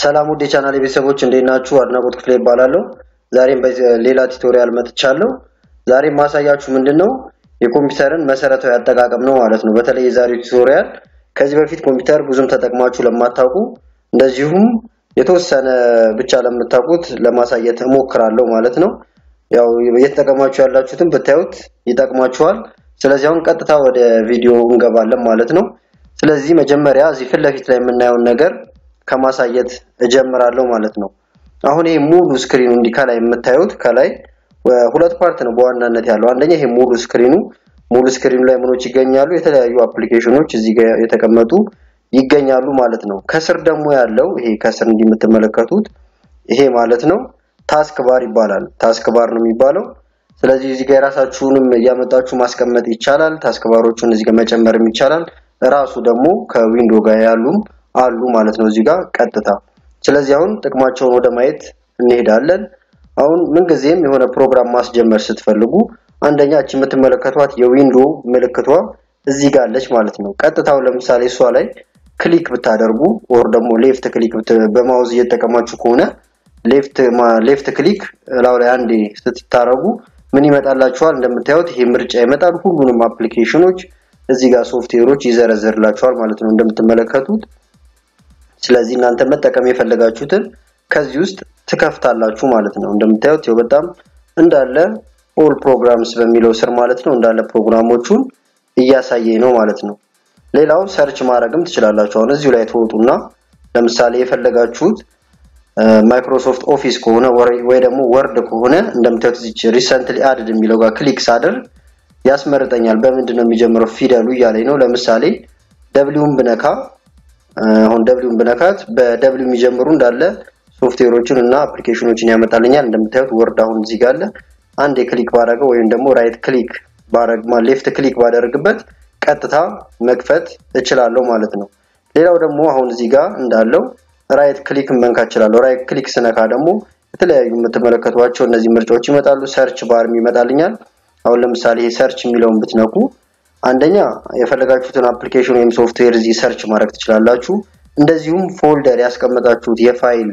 ሰላም ውድ የቻናል ቤተሰቦች እንዴት ናችሁ? አድናቆት ክፍሌ ይባላለሁ። ዛሬም በሌላ ቱቶሪያል መጥቻለሁ። ዛሬም ማሳያችሁ ምንድን ነው የኮምፒውተርን መሰረታዊ አጠቃቀም ነው ማለት ነው። በተለይ የዛሬው ቱቶሪያል ከዚህ በፊት ኮምፒውተር ብዙም ተጠቅማችሁ ለማታውቁ እንደዚሁም የተወሰነ ብቻ ለምታውቁት ለማሳየት እሞክራለሁ ማለት ነው። ያው እየተጠቀማችሁ ያላችሁትን ብታዩት ይጠቅማችኋል። ስለዚህ አሁን ቀጥታ ወደ ቪዲዮ እንገባለን ማለት ነው። ስለዚህ መጀመሪያ እዚህ ፊት ለፊት ላይ የምናየውን ነገር ከማሳየት እጀምራለሁ ማለት ነው። አሁን ይሄ ሙሉ ስክሪኑ እንዲህ ከላይ የምታዩት ከላይ ሁለት ፓርት ነው በዋናነት ያለው። አንደኛ ይሄ ሙሉ ስክሪኑ ሙሉ ስክሪኑ ላይ ምኖች ይገኛሉ፣ የተለያዩ አፕሊኬሽኖች እዚህ ጋር የተቀመጡ ይገኛሉ ማለት ነው። ከስር ደግሞ ያለው ይሄ ከስር እንዲህ የምትመለከቱት ይሄ ማለት ነው ታስክ ባር ይባላል። ታስክ ባር ነው የሚባለው። ስለዚህ እዚህ ጋር የራሳችሁንም እያመጣችሁ ማስቀመጥ ይቻላል። ታስክ ባሮቹን እዚህ ጋር መጨመርም ይቻላል። ራሱ ደግሞ ከዊንዶ ጋር ያሉም አሉ ማለት ነው እዚህ ጋር ቀጥታ። ስለዚህ አሁን ጥቅማቸውን ወደ ማየት እንሄዳለን። አሁን ምንጊዜም የሆነ ፕሮግራም ማስጀመር ስትፈልጉ አንደኛ እቺ የምትመለከቷት የዊንዶ ምልክቷ እዚህ ጋር አለች ማለት ነው። ቀጥታው ለምሳሌ እሷ ላይ ክሊክ ብታደርጉ ኦር ደግሞ ሌፍት ክሊክ በማውዝ እየተጠቀማችሁ ከሆነ ሌፍት ሌፍት ክሊክ ላው ላይ አንዴ ስትታረጉ ምን ይመጣላችኋል? እንደምታዩት ይሄ ምርጫ ይመጣል። ሁሉንም አፕሊኬሽኖች እዚህ ጋር ሶፍትዌሮች ይዘረዝርላችኋል ማለት ነው እንደምትመለከቱት። ስለዚህ እናንተ መጠቀም የፈለጋችሁትን ከዚህ ውስጥ ትከፍታላችሁ ማለት ነው። እንደምታዩት ይኸው በጣም እንዳለ ኦል ፕሮግራምስ በሚለው ስር ማለት ነው እንዳለ ፕሮግራሞቹን እያሳየኝ ነው ማለት ነው። ሌላው ሰርች ማድረግም ትችላላችሁ። አሁን እዚሁ ላይ ትወጡና ለምሳሌ የፈለጋችሁት ማይክሮሶፍት ኦፊስ ከሆነ ወይ ደግሞ ወርድ ከሆነ እንደምታዩት እዚች ሪሰንትሊ አድድ የሚለው ጋር ክሊክ ሳደርግ ያስመርጠኛል። በምንድን ነው የሚጀምረው ፊደሉ እያለኝ ነው። ለምሳሌ ደብሊውን ብነካ አሁን ደብሊውን ብነካት በደብሊው የሚጀምሩ እንዳለ ሶፍትዌሮችን እና አፕሊኬሽኖችን ያመጣልኛል። እንደምታዩት ወርድ አሁን እዚህ ጋር አለ። አንድ ክሊክ ባደረገው ወይም ደግሞ ራይት ክሊክ ባደረግማ ሌፍት ክሊክ ባደረግበት ቀጥታ መክፈት እችላለሁ ማለት ነው። ሌላው ደግሞ አሁን እዚህ ጋር እንዳለው ራይት ክሊክ መንካት እችላለሁ። ራይት ክሊክ ስነካ ደግሞ የተለያዩ የምትመለከቷቸው እነዚህ ምርጫዎች ይመጣሉ። ሰርች ባርም ይመጣልኛል። አሁን ለምሳሌ ይሄ ሰርች የሚለውን ብትነኩ አንደኛ የፈለጋችሁትን አፕሊኬሽን ወይም ሶፍትዌር እዚህ ሰርች ማድረግ ትችላላችሁ። እንደዚሁም ፎልደር ያስቀመጣችሁት የፋይል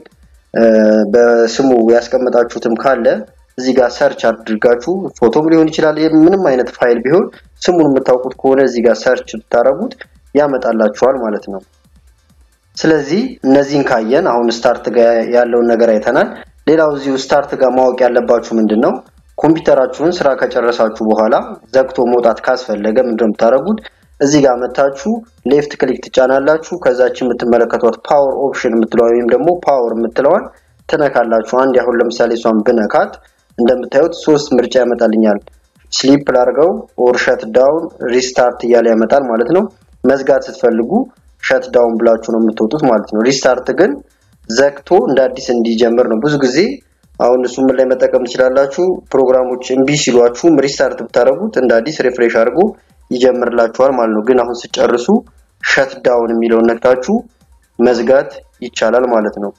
በስሙ ያስቀመጣችሁትም ካለ እዚህ ጋር ሰርች አድርጋችሁ ፎቶም ሊሆን ይችላል። ምንም አይነት ፋይል ቢሆን ስሙን የምታውቁት ከሆነ እዚህ ጋር ሰርች ብታረጉት ያመጣላችኋል ማለት ነው። ስለዚህ እነዚህን ካየን አሁን ስታርት ጋር ያለውን ነገር አይተናል። ሌላው እዚሁ ስታርት ጋር ማወቅ ያለባችሁ ምንድን ነው ኮምፒውተራችሁን ስራ ከጨረሳችሁ በኋላ ዘግቶ መውጣት ካስፈለገ ምንድን ነው የምታደርጉት? እዚህ ጋር መታችሁ ሌፍት ክሊክ ትጫናላችሁ። ከዛች የምትመለከቷት ፓወር ኦፕሽን የምትለዋን ወይም ደግሞ ፓወር የምትለዋን ትነካላችሁ። አንድ አሁን ለምሳሌ እሷን ብነካት እንደምታዩት ሶስት ምርጫ ያመጣልኛል። ስሊፕ ላርገው ኦር ሸት ዳውን ሪስታርት እያለ ያመጣል ማለት ነው። መዝጋት ስትፈልጉ ሸት ዳውን ብላችሁ ነው የምትወጡት ማለት ነው። ሪስታርት ግን ዘግቶ እንደ አዲስ እንዲጀምር ነው። ብዙ ጊዜ አሁን እሱ ምን ላይ መጠቀም ትችላላችሁ? ፕሮግራሞች እምቢ ሲሏችሁም ሪስታርት ብታደርጉት እንደ አዲስ ሪፍሬሽ አድርጎ ይጀምርላችኋል ማለት ነው። ግን አሁን ስጨርሱ ሸት ዳውን የሚለውን ነክታችሁ መዝጋት ይቻላል ማለት ነው።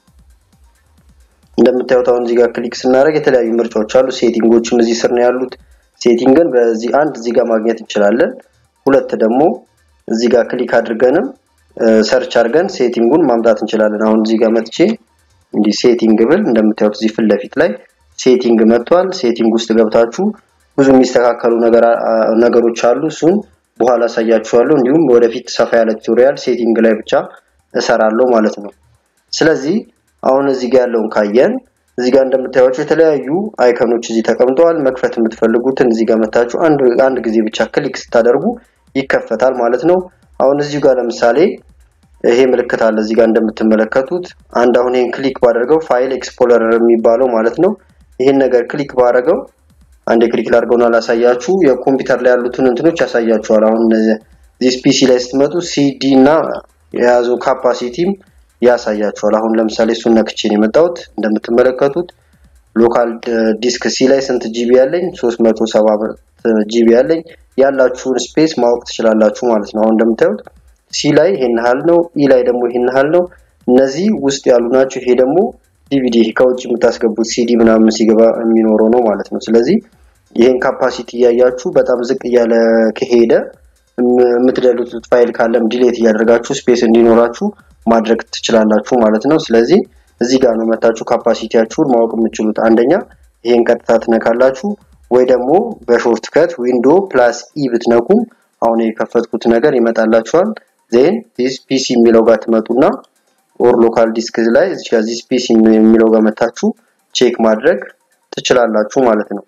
እንደምታዩት አሁን እዚህ ጋር ክሊክ ስናደርግ የተለያዩ ምርጫዎች አሉ። ሴቲንጎችም እዚህ ስር ነው ያሉት። ሴቲንግን በዚህ አንድ እዚህ ጋር ማግኘት እንችላለን። ሁለት ደግሞ እዚህ ጋር ክሊክ አድርገንም ሰርች አድርገን ሴቲንጉን ማምጣት እንችላለን። አሁን እዚህ ጋር መጥቼ እንዲህ ሴቲንግ ብል እንደምታዩት እዚህ ፊት ለፊት ላይ ሴቲንግ መጥቷል። ሴቲንግ ውስጥ ገብታችሁ ብዙ የሚስተካከሉ ነገሮች አሉ። እሱን በኋላ አሳያችኋለሁ። እንዲሁም ወደፊት ሰፋ ያለ ቱቶሪያል ሴቲንግ ላይ ብቻ እሰራለሁ ማለት ነው። ስለዚህ አሁን እዚህ ጋር ያለውን ካየን እዚህ ጋር እንደምታዩቸው የተለያዩ አይከኖች እዚህ ተቀምጠዋል። መክፈት የምትፈልጉትን እዚህ ጋር መታችሁ አንድ አንድ ጊዜ ብቻ ክሊክ ስታደርጉ ይከፈታል ማለት ነው። አሁን እዚህ ጋር ለምሳሌ ይሄ ምልክት አለ እዚህ ጋር እንደምትመለከቱት አንድ አሁን ይሄን ክሊክ ባደርገው ፋይል ኤክስፕሎረር የሚባለው ማለት ነው። ይሄን ነገር ክሊክ ባደርገው አንድ ክሊክ ላድርገውና ላሳያችሁ የኮምፒውተር ላይ ያሉትን እንትኖች ያሳያችኋል። አሁን እዚህ ፒሲ ላይ ስትመጡ ሲዲ እና የያዘው ካፓሲቲም ያሳያችኋል። አሁን ለምሳሌ እሱን ነክቼ ነው የመጣሁት። እንደምትመለከቱት ሎካል ዲስክ ሲ ላይ ስንት ጂቢ ያለኝ 370 ጂቢ ያለኝ ያላችሁን ስፔስ ማወቅ ትችላላችሁ ማለት ነው። አሁን እንደምታዩት ሲ ላይ ይሄን ያህል ነው፣ ኢ ላይ ደግሞ ይሄን ያህል ነው። እነዚህ ውስጥ ያሉ ናቸው። ይሄ ደግሞ ዲቪዲ ከውጭ የምታስገቡት ሲዲ ምናምን ሲገባ የሚኖረው ነው ማለት ነው። ስለዚህ ይሄን ካፓሲቲ እያያችሁ በጣም ዝቅ እያለ ከሄደ የምትደሉት ፋይል ካለም ዲሌት እያደረጋችሁ ስፔስ እንዲኖራችሁ ማድረግ ትችላላችሁ ማለት ነው። ስለዚህ እዚህ ጋር ነው መታችሁ ካፓሲቲያችሁን ማወቅ የምትችሉት። አንደኛ ይሄን ቀጥታ ትነካላችሁ ወይ ደግሞ በሾርት ከት ዊንዶ ፕላስ ኢ ብትነኩም አሁን የከፈትኩት ነገር ይመጣላችኋል። ዜን ዲስ ፒሲ የሚለው ጋር ትመጡና ኦር ሎካል ዲስክ ላይ እዚህ ጋር ዲስ ፒሲ የሚለው ጋር መታችሁ ቼክ ማድረግ ትችላላችሁ ማለት ነው።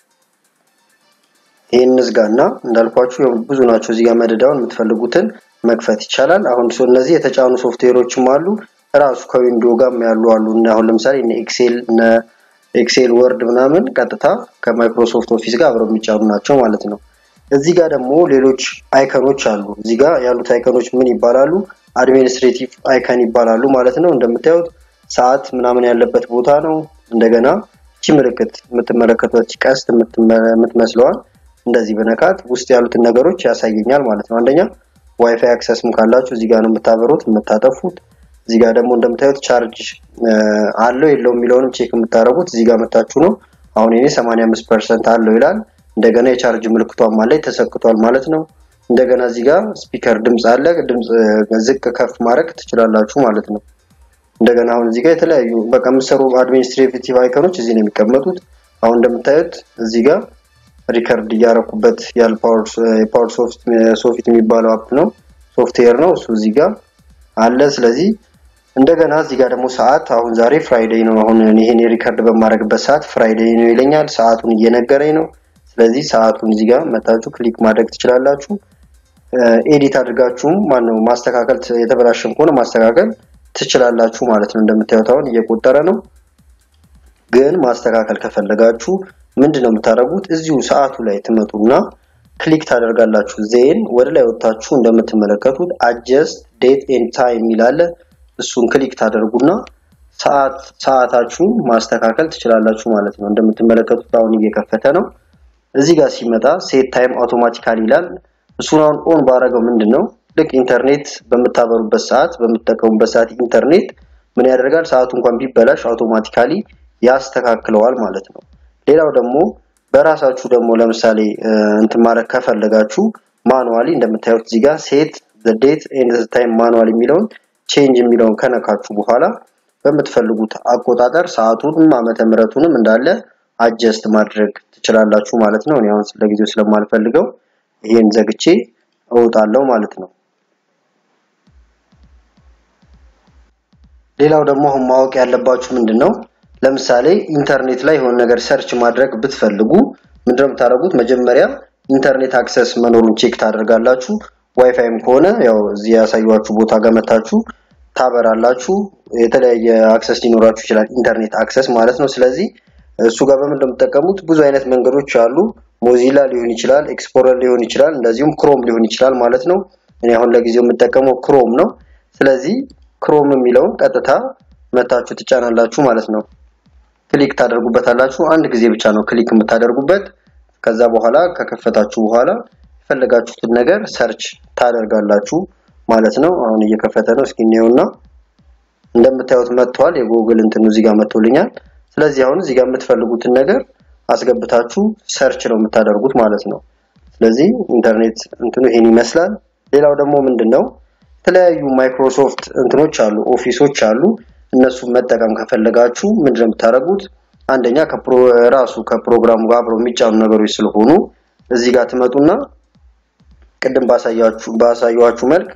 ይሄን ዝጋና እንዳልኳችሁ ብዙ ናቸው። እዚህ ጋር መደዳውን የምትፈልጉትን መክፈት ይቻላል። አሁን ሶ እነዚህ የተጫኑ ሶፍትዌሮችም አሉ ራሱ ከዊንዶ ጋር ያሉ አሉ እና አሁን ለምሳሌ እነ ኤክሴል እነ ኤክሴል ወርድ ምናምን ቀጥታ ከማይክሮሶፍት ኦፊስ ጋር አብረው የሚጫኑ ናቸው ማለት ነው። እዚህ ጋር ደግሞ ሌሎች አይከኖች አሉ። እዚህ ጋር ያሉት አይከኖች ምን ይባላሉ? አድሚኒስትሬቲቭ አይከን ይባላሉ ማለት ነው። እንደምታዩት ሰዓት ምናምን ያለበት ቦታ ነው። እንደገና እቺ ምልክት የምትመለከቷት ቀስት የምትመስለዋል እንደዚህ በነካት ውስጥ ያሉትን ነገሮች ያሳየኛል ማለት ነው። አንደኛ ዋይፋይ አክሰስም ካላችሁ እዚህ ጋር ነው የምታበሩት የምታጠፉት። እዚህ ጋር ደግሞ እንደምታዩት ቻርጅ አለው የለው የሚለውንም ቼክ የምታደርጉት እዚህ ጋር መታችሁ ነው። አሁን እኔ 85% አለው ይላል። እንደገና የቻርጅ ምልክቷም ላይ ተሰክቷል ማለት ነው። እንደገና እዚህ ጋር ስፒከር ድምፅ አለ። ድምፅ ዝቅ ከፍ ማድረግ ትችላላችሁ ማለት ነው። እንደገና አሁን እዚህ ጋር የተለያዩ በቃ የምትሰሩ አድሚኒስትሬቲቭ አይከኖች እዚህ ነው የሚቀመጡት። አሁን እንደምታዩት እዚህ ጋር ሪከርድ እያረኩበት ያለ ፓወር ሶፍት የሚባለው አፕ ነው ሶፍትዌር ነው እሱ እዚህ ጋር አለ። ስለዚህ እንደገና እዚህ ጋር ደግሞ ሰዓት አሁን ዛሬ ፍራይዴይ ነው። አሁን ይሄን ሪከርድ በማድረግበት ሰዓት ፍራይዴይ ነው ይለኛል። ሰዓቱን እየነገረኝ ነው። ስለዚህ ሰዓቱን እዚህ ጋር መታችሁ ክሊክ ማድረግ ትችላላችሁ። ኤዲት አድርጋችሁም ማነው ማስተካከል የተበላሸም ከሆነ ማስተካከል ትችላላችሁ ማለት ነው። እንደምታዩት አሁን እየቆጠረ ነው። ግን ማስተካከል ከፈለጋችሁ ምንድን ነው የምታደርጉት? እዚሁ ሰዓቱ ላይ ትመጡና ክሊክ ታደርጋላችሁ። ዜን ወደ ላይ ወጥታችሁ እንደምትመለከቱት አጀስት ዴት ኤንድ ታይም የሚላለ እሱን ክሊክ ታደርጉና ሰዓት ሰዓታችሁን ማስተካከል ትችላላችሁ ማለት ነው። እንደምትመለከቱት አሁን እየከፈተ ነው። እዚህ ጋር ሲመጣ ሴት ታይም አውቶማቲካሊ ይላል። እሱን አሁን ኦን ባረገው ምንድን ነው ልክ ኢንተርኔት በምታበሩበት ሰዓት በምትጠቀሙበት ሰዓት ኢንተርኔት ምን ያደርጋል? ሰዓቱ እንኳን ቢበላሽ አውቶማቲካሊ ያስተካክለዋል ማለት ነው። ሌላው ደግሞ በራሳችሁ ደግሞ ለምሳሌ እንትን ማድረግ ከፈለጋችሁ ማኑዋሊ እንደምታዩት እዚህ ጋር ሴት ዘ ዴት ኤንድ ዘ ታይም ማኑዋል የሚለውን ቼንጅ የሚለውን ከነካችሁ በኋላ በምትፈልጉት አቆጣጠር ሰዓቱንም ዓመተ ምሕረቱንም እንዳለ አጀስት ማድረግ ትችላላችሁ ማለት ነው። እኔ አሁን ለጊዜው ስለማልፈልገው ይሄን ዘግቼ እወጣለሁ ማለት ነው። ሌላው ደግሞ አሁን ማወቅ ያለባችሁ ምንድን ነው ለምሳሌ ኢንተርኔት ላይ የሆነ ነገር ሰርች ማድረግ ብትፈልጉ ምንድነው የምታደርጉት? መጀመሪያ ኢንተርኔት አክሰስ መኖሩን ቼክ ታደርጋላችሁ። ዋይፋይም ከሆነ ያው እዚህ ያሳዩችሁ ቦታ ጋር መታችሁ ታበራላችሁ። የተለያየ አክሰስ ሊኖራችሁ ይችላል፣ ኢንተርኔት አክሰስ ማለት ነው። ስለዚህ እሱ ጋር በምን እንደምትጠቀሙት ብዙ አይነት መንገዶች አሉ። ሞዚላ ሊሆን ይችላል፣ ኤክስፕሎረር ሊሆን ይችላል፣ እንደዚሁም ክሮም ሊሆን ይችላል ማለት ነው። እኔ አሁን ለጊዜው የምጠቀመው ክሮም ነው። ስለዚህ ክሮም የሚለውን ቀጥታ መታችሁ ትጫናላችሁ ማለት ነው። ክሊክ ታደርጉበታላችሁ። አንድ ጊዜ ብቻ ነው ክሊክ የምታደርጉበት። ከዛ በኋላ ከከፈታችሁ በኋላ የፈለጋችሁትን ነገር ሰርች ታደርጋላችሁ ማለት ነው። አሁን እየከፈተ ነው። እስኪ እንየውና እንደምታዩት መጥቷል። የጉግል እንትኑ እዚህ ጋር መጥቶልኛል። ስለዚህ አሁን እዚህ ጋር የምትፈልጉትን ነገር አስገብታችሁ ሰርች ነው የምታደርጉት ማለት ነው። ስለዚህ ኢንተርኔት እንትኑ ይሄን ይመስላል። ሌላው ደግሞ ምንድነው የተለያዩ ማይክሮሶፍት እንትኖች አሉ፣ ኦፊሶች አሉ። እነሱን መጠቀም ከፈለጋችሁ ምንድነው የምታደርጉት? አንደኛ ራሱ ከፕሮግራሙ ጋር አብረው የሚጫኑ ነገሮች ስለሆኑ እዚህ ጋር ትመጡና ቅድም ባሳያችሁ ባሳያችሁ መልክ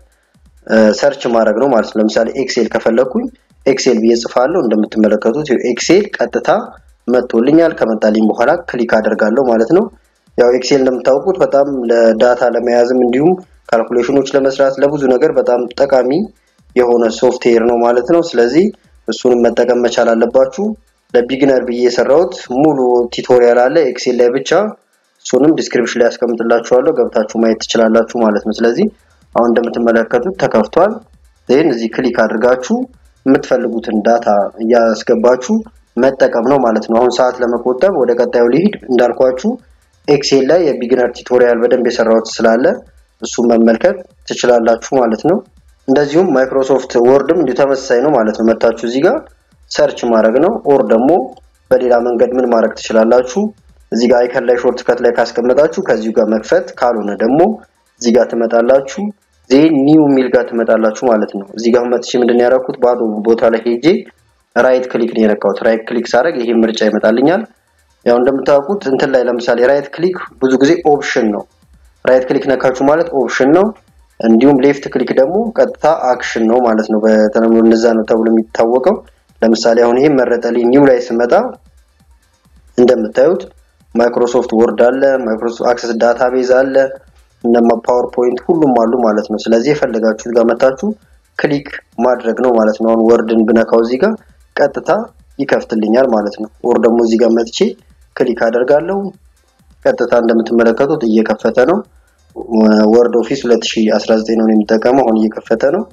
ሰርች ማድረግ ነው ማለት ነው። ለምሳሌ ኤክሴል ከፈለኩኝ ኤክሴል ብዬ ጽፋለሁ። እንደምትመለከቱት ኤክሴል ቀጥታ መጥቶልኛል። ከመጣልኝ በኋላ ክሊክ አደርጋለሁ ማለት ነው። ያው ኤክሴል እንደምታውቁት በጣም ለዳታ ለመያዝም እንዲሁም ካልኩሌሽኖች ለመስራት ለብዙ ነገር በጣም ጠቃሚ የሆነ ሶፍትዌር ነው ማለት ነው። ስለዚህ እሱንም መጠቀም መቻል አለባችሁ። ለቢግነር ብዬ የሰራሁት ሙሉ ቱቶሪያል አለ ኤክሴል ላይ ብቻ። እሱንም ዲስክሪፕሽን ላይ ያስቀምጥላችኋለሁ ገብታችሁ ማየት ትችላላችሁ ማለት ነው። ስለዚህ አሁን እንደምትመለከቱት ተከፍቷል። ዜን እዚህ ክሊክ አድርጋችሁ የምትፈልጉትን ዳታ እያስገባችሁ መጠቀም ነው ማለት ነው። አሁን ሰዓት ለመቆጠብ ወደ ቀጣዩ ሊሄድ እንዳልኳችሁ ኤክሴል ላይ የቢግነር ቱቶሪያል በደንብ የሰራሁት ስላለ እሱን መመልከት ትችላላችሁ ማለት ነው። እንደዚሁም ማይክሮሶፍት ወርድም እንዲሁ ተመሳሳይ ነው ማለት ነው። መታችሁ እዚህ ጋር ሰርች ማድረግ ነው። ኦር ደግሞ በሌላ መንገድ ምን ማድረግ ትችላላችሁ? እዚህ ጋር አይከን ላይ ሾርት ከት ላይ ካስቀመጣችሁ ከዚሁ ጋር መክፈት፣ ካልሆነ ደግሞ እዚህ ጋር ትመጣላችሁ። ዜን ኒው ሚል ጋር ትመጣላችሁ ማለት ነው። እዚህ ጋር መጥቼ ምንድን ያደረኩት ባዶ ቦታ ላይ ሄጄ ራይት ክሊክ ነው የነካሁት። ራይት ክሊክ ሳደርግ ይሄ ምርጫ ይመጣልኛል። ያው እንደምታውቁት እንትን ላይ ለምሳሌ ራይት ክሊክ ብዙ ጊዜ ኦፕሽን ነው። ራይት ክሊክ ነካችሁ ማለት ኦፕሽን ነው። እንዲሁም ሌፍት ክሊክ ደግሞ ቀጥታ አክሽን ነው ማለት ነው። በተለምዶ እነዛ ነው ተብሎ የሚታወቀው። ለምሳሌ አሁን ይሄ መረጠልኝ። ኒው ላይ ስመጣ እንደምታዩት ማይክሮሶፍት ወርድ አለ፣ ማይክሮሶፍት አክሰስ ዳታቤዝ አለ፣ እነማ ፓወርፖይንት ሁሉም አሉ ማለት ነው። ስለዚህ የፈለጋችሁት ጋር መታችሁ ክሊክ ማድረግ ነው ማለት ነው። አሁን ወርድን ብነካው እዚህ ጋር ቀጥታ ይከፍትልኛል ማለት ነው። ወር ደግሞ እዚህ ጋር መጥቼ ክሊክ አደርጋለሁ። ቀጥታ እንደምትመለከቱት እየከፈተ ነው። ወርድ ኦፊስ 2019 ነው የሚጠቀመው። አሁን እየከፈተ ነው።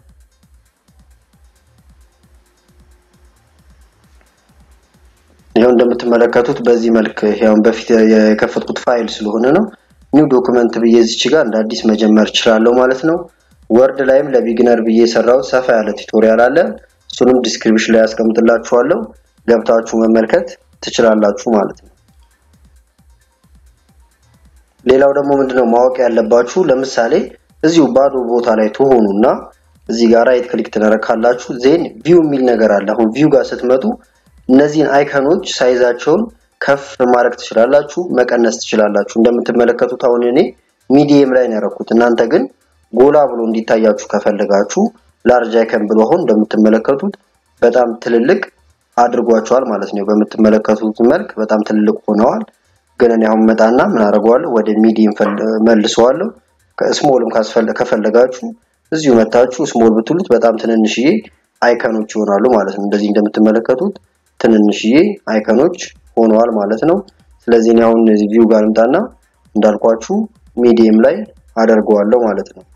ይኸው እንደምትመለከቱት በዚህ መልክ ያውን በፊት የከፈትኩት ፋይል ስለሆነ ነው። ኒው ዶክመንት ብዬ እዚች ጋር እንደ አዲስ መጀመር እችላለሁ ማለት ነው። ወርድ ላይም ለቢግነር ብዬ የሰራሁት ሰፋ ያለ ቱቶሪያል አለ። እሱንም ዲስክሪፕሽን ላይ ያስቀምጥላችኋለሁ ገብታችሁ መመልከት ትችላላችሁ ማለት ነው። ሌላው ደግሞ ምንድነው ማወቅ ያለባችሁ ለምሳሌ እዚሁ ባዶ ቦታ ላይ ትሆኑና እዚህ ጋር ራይት ክሊክ ትነካላችሁ። ዜን ቪው የሚል ነገር አለ። አሁን ቪው ጋር ስትመጡ እነዚህን አይከኖች ሳይዛቸውን ከፍ ማድረግ ትችላላችሁ፣ መቀነስ ትችላላችሁ። እንደምትመለከቱት አሁን እኔ ሚዲየም ላይ ነው ያደረኩት። እናንተ ግን ጎላ ብሎ እንዲታያችሁ ከፈለጋችሁ ላርጅ አይከን ብሎ አሁን እንደምትመለከቱት በጣም ትልልቅ አድርጓቸዋል ማለት ነው። በምትመለከቱት መልክ በጣም ትልልቅ ሆነዋል። ግን እኔ አሁን መጣና ምን አደርገዋለሁ ወደ ሚዲየም መልሰዋለሁ። ከስሞልም ከፈለጋችሁ እዚሁ መታችሁ ስሞል ብትሉት በጣም ትንንሽዬ አይከኖች ይሆናሉ ማለት ነው። እንደዚህ እንደምትመለከቱት ትንንሽዬ አይከኖች ሆነዋል ማለት ነው። ስለዚህ እኔ አሁን እዚህ ቪው ጋር ልምጣና እንዳልኳችሁ ሚዲየም ላይ አደርገዋለሁ ማለት ነው።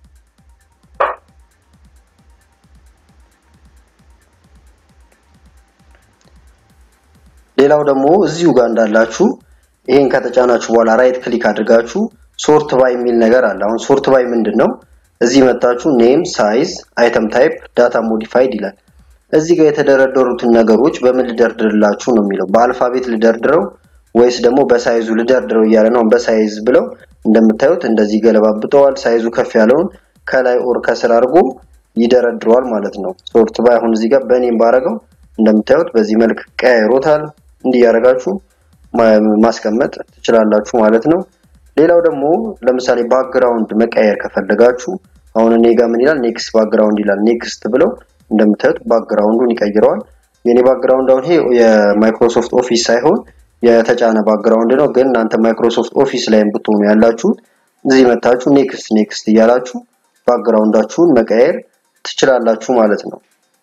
ሌላው ደግሞ እዚሁ ጋር እንዳላችሁ ይሄን ከተጫናችሁ በኋላ ራይት ክሊክ አድርጋችሁ ሶርት ባይ የሚል ነገር አለ። አሁን ሶርት ባይ ምንድን ነው? እዚህ መታችሁ ኔም፣ ሳይዝ፣ አይተም ታይፕ፣ ዳታ ሞዲፋይድ ይላል። እዚህ ጋር የተደረደሩትን ነገሮች በምን ልደርድርላችሁ ነው የሚለው። በአልፋቤት ልደርድረው ወይስ ደግሞ በሳይዙ ልደርድረው እያለ ነው። በሳይዝ ብለው እንደምታዩት እንደዚህ ገለባብጠዋል። ሳይዙ ከፍ ያለውን ከላይ ኦር ከስር አድርጎ ይደረድረዋል ማለት ነው። ሶርት ባይ አሁን እዚህ ጋር በኔም ባረገው እንደምታዩት በዚህ መልክ ቀያይሮታል። እንዲህ ያደርጋችሁ ማስቀመጥ ትችላላችሁ ማለት ነው። ሌላው ደግሞ ለምሳሌ ባክግራውንድ መቀየር ከፈለጋችሁ አሁን እኔ ጋር ምን ይላል ኔክስት ባክግራውንድ ይላል። ኔክስት ብለው እንደምታዩት ባክግራውንዱን ይቀይረዋል። የኔ ባክግራውንድ አሁን ይሄ የማይክሮሶፍት ኦፊስ ሳይሆን የተጫነ ባክግራውንድ ነው። ግን እናንተ ማይክሮሶፍት ኦፊስ ላይም ብትሆኑ ያላችሁት እዚህ መታችሁ ኔክስት ኔክስት እያላችሁ ባክግራውንዳችሁን መቀየር ትችላላችሁ ማለት ነው።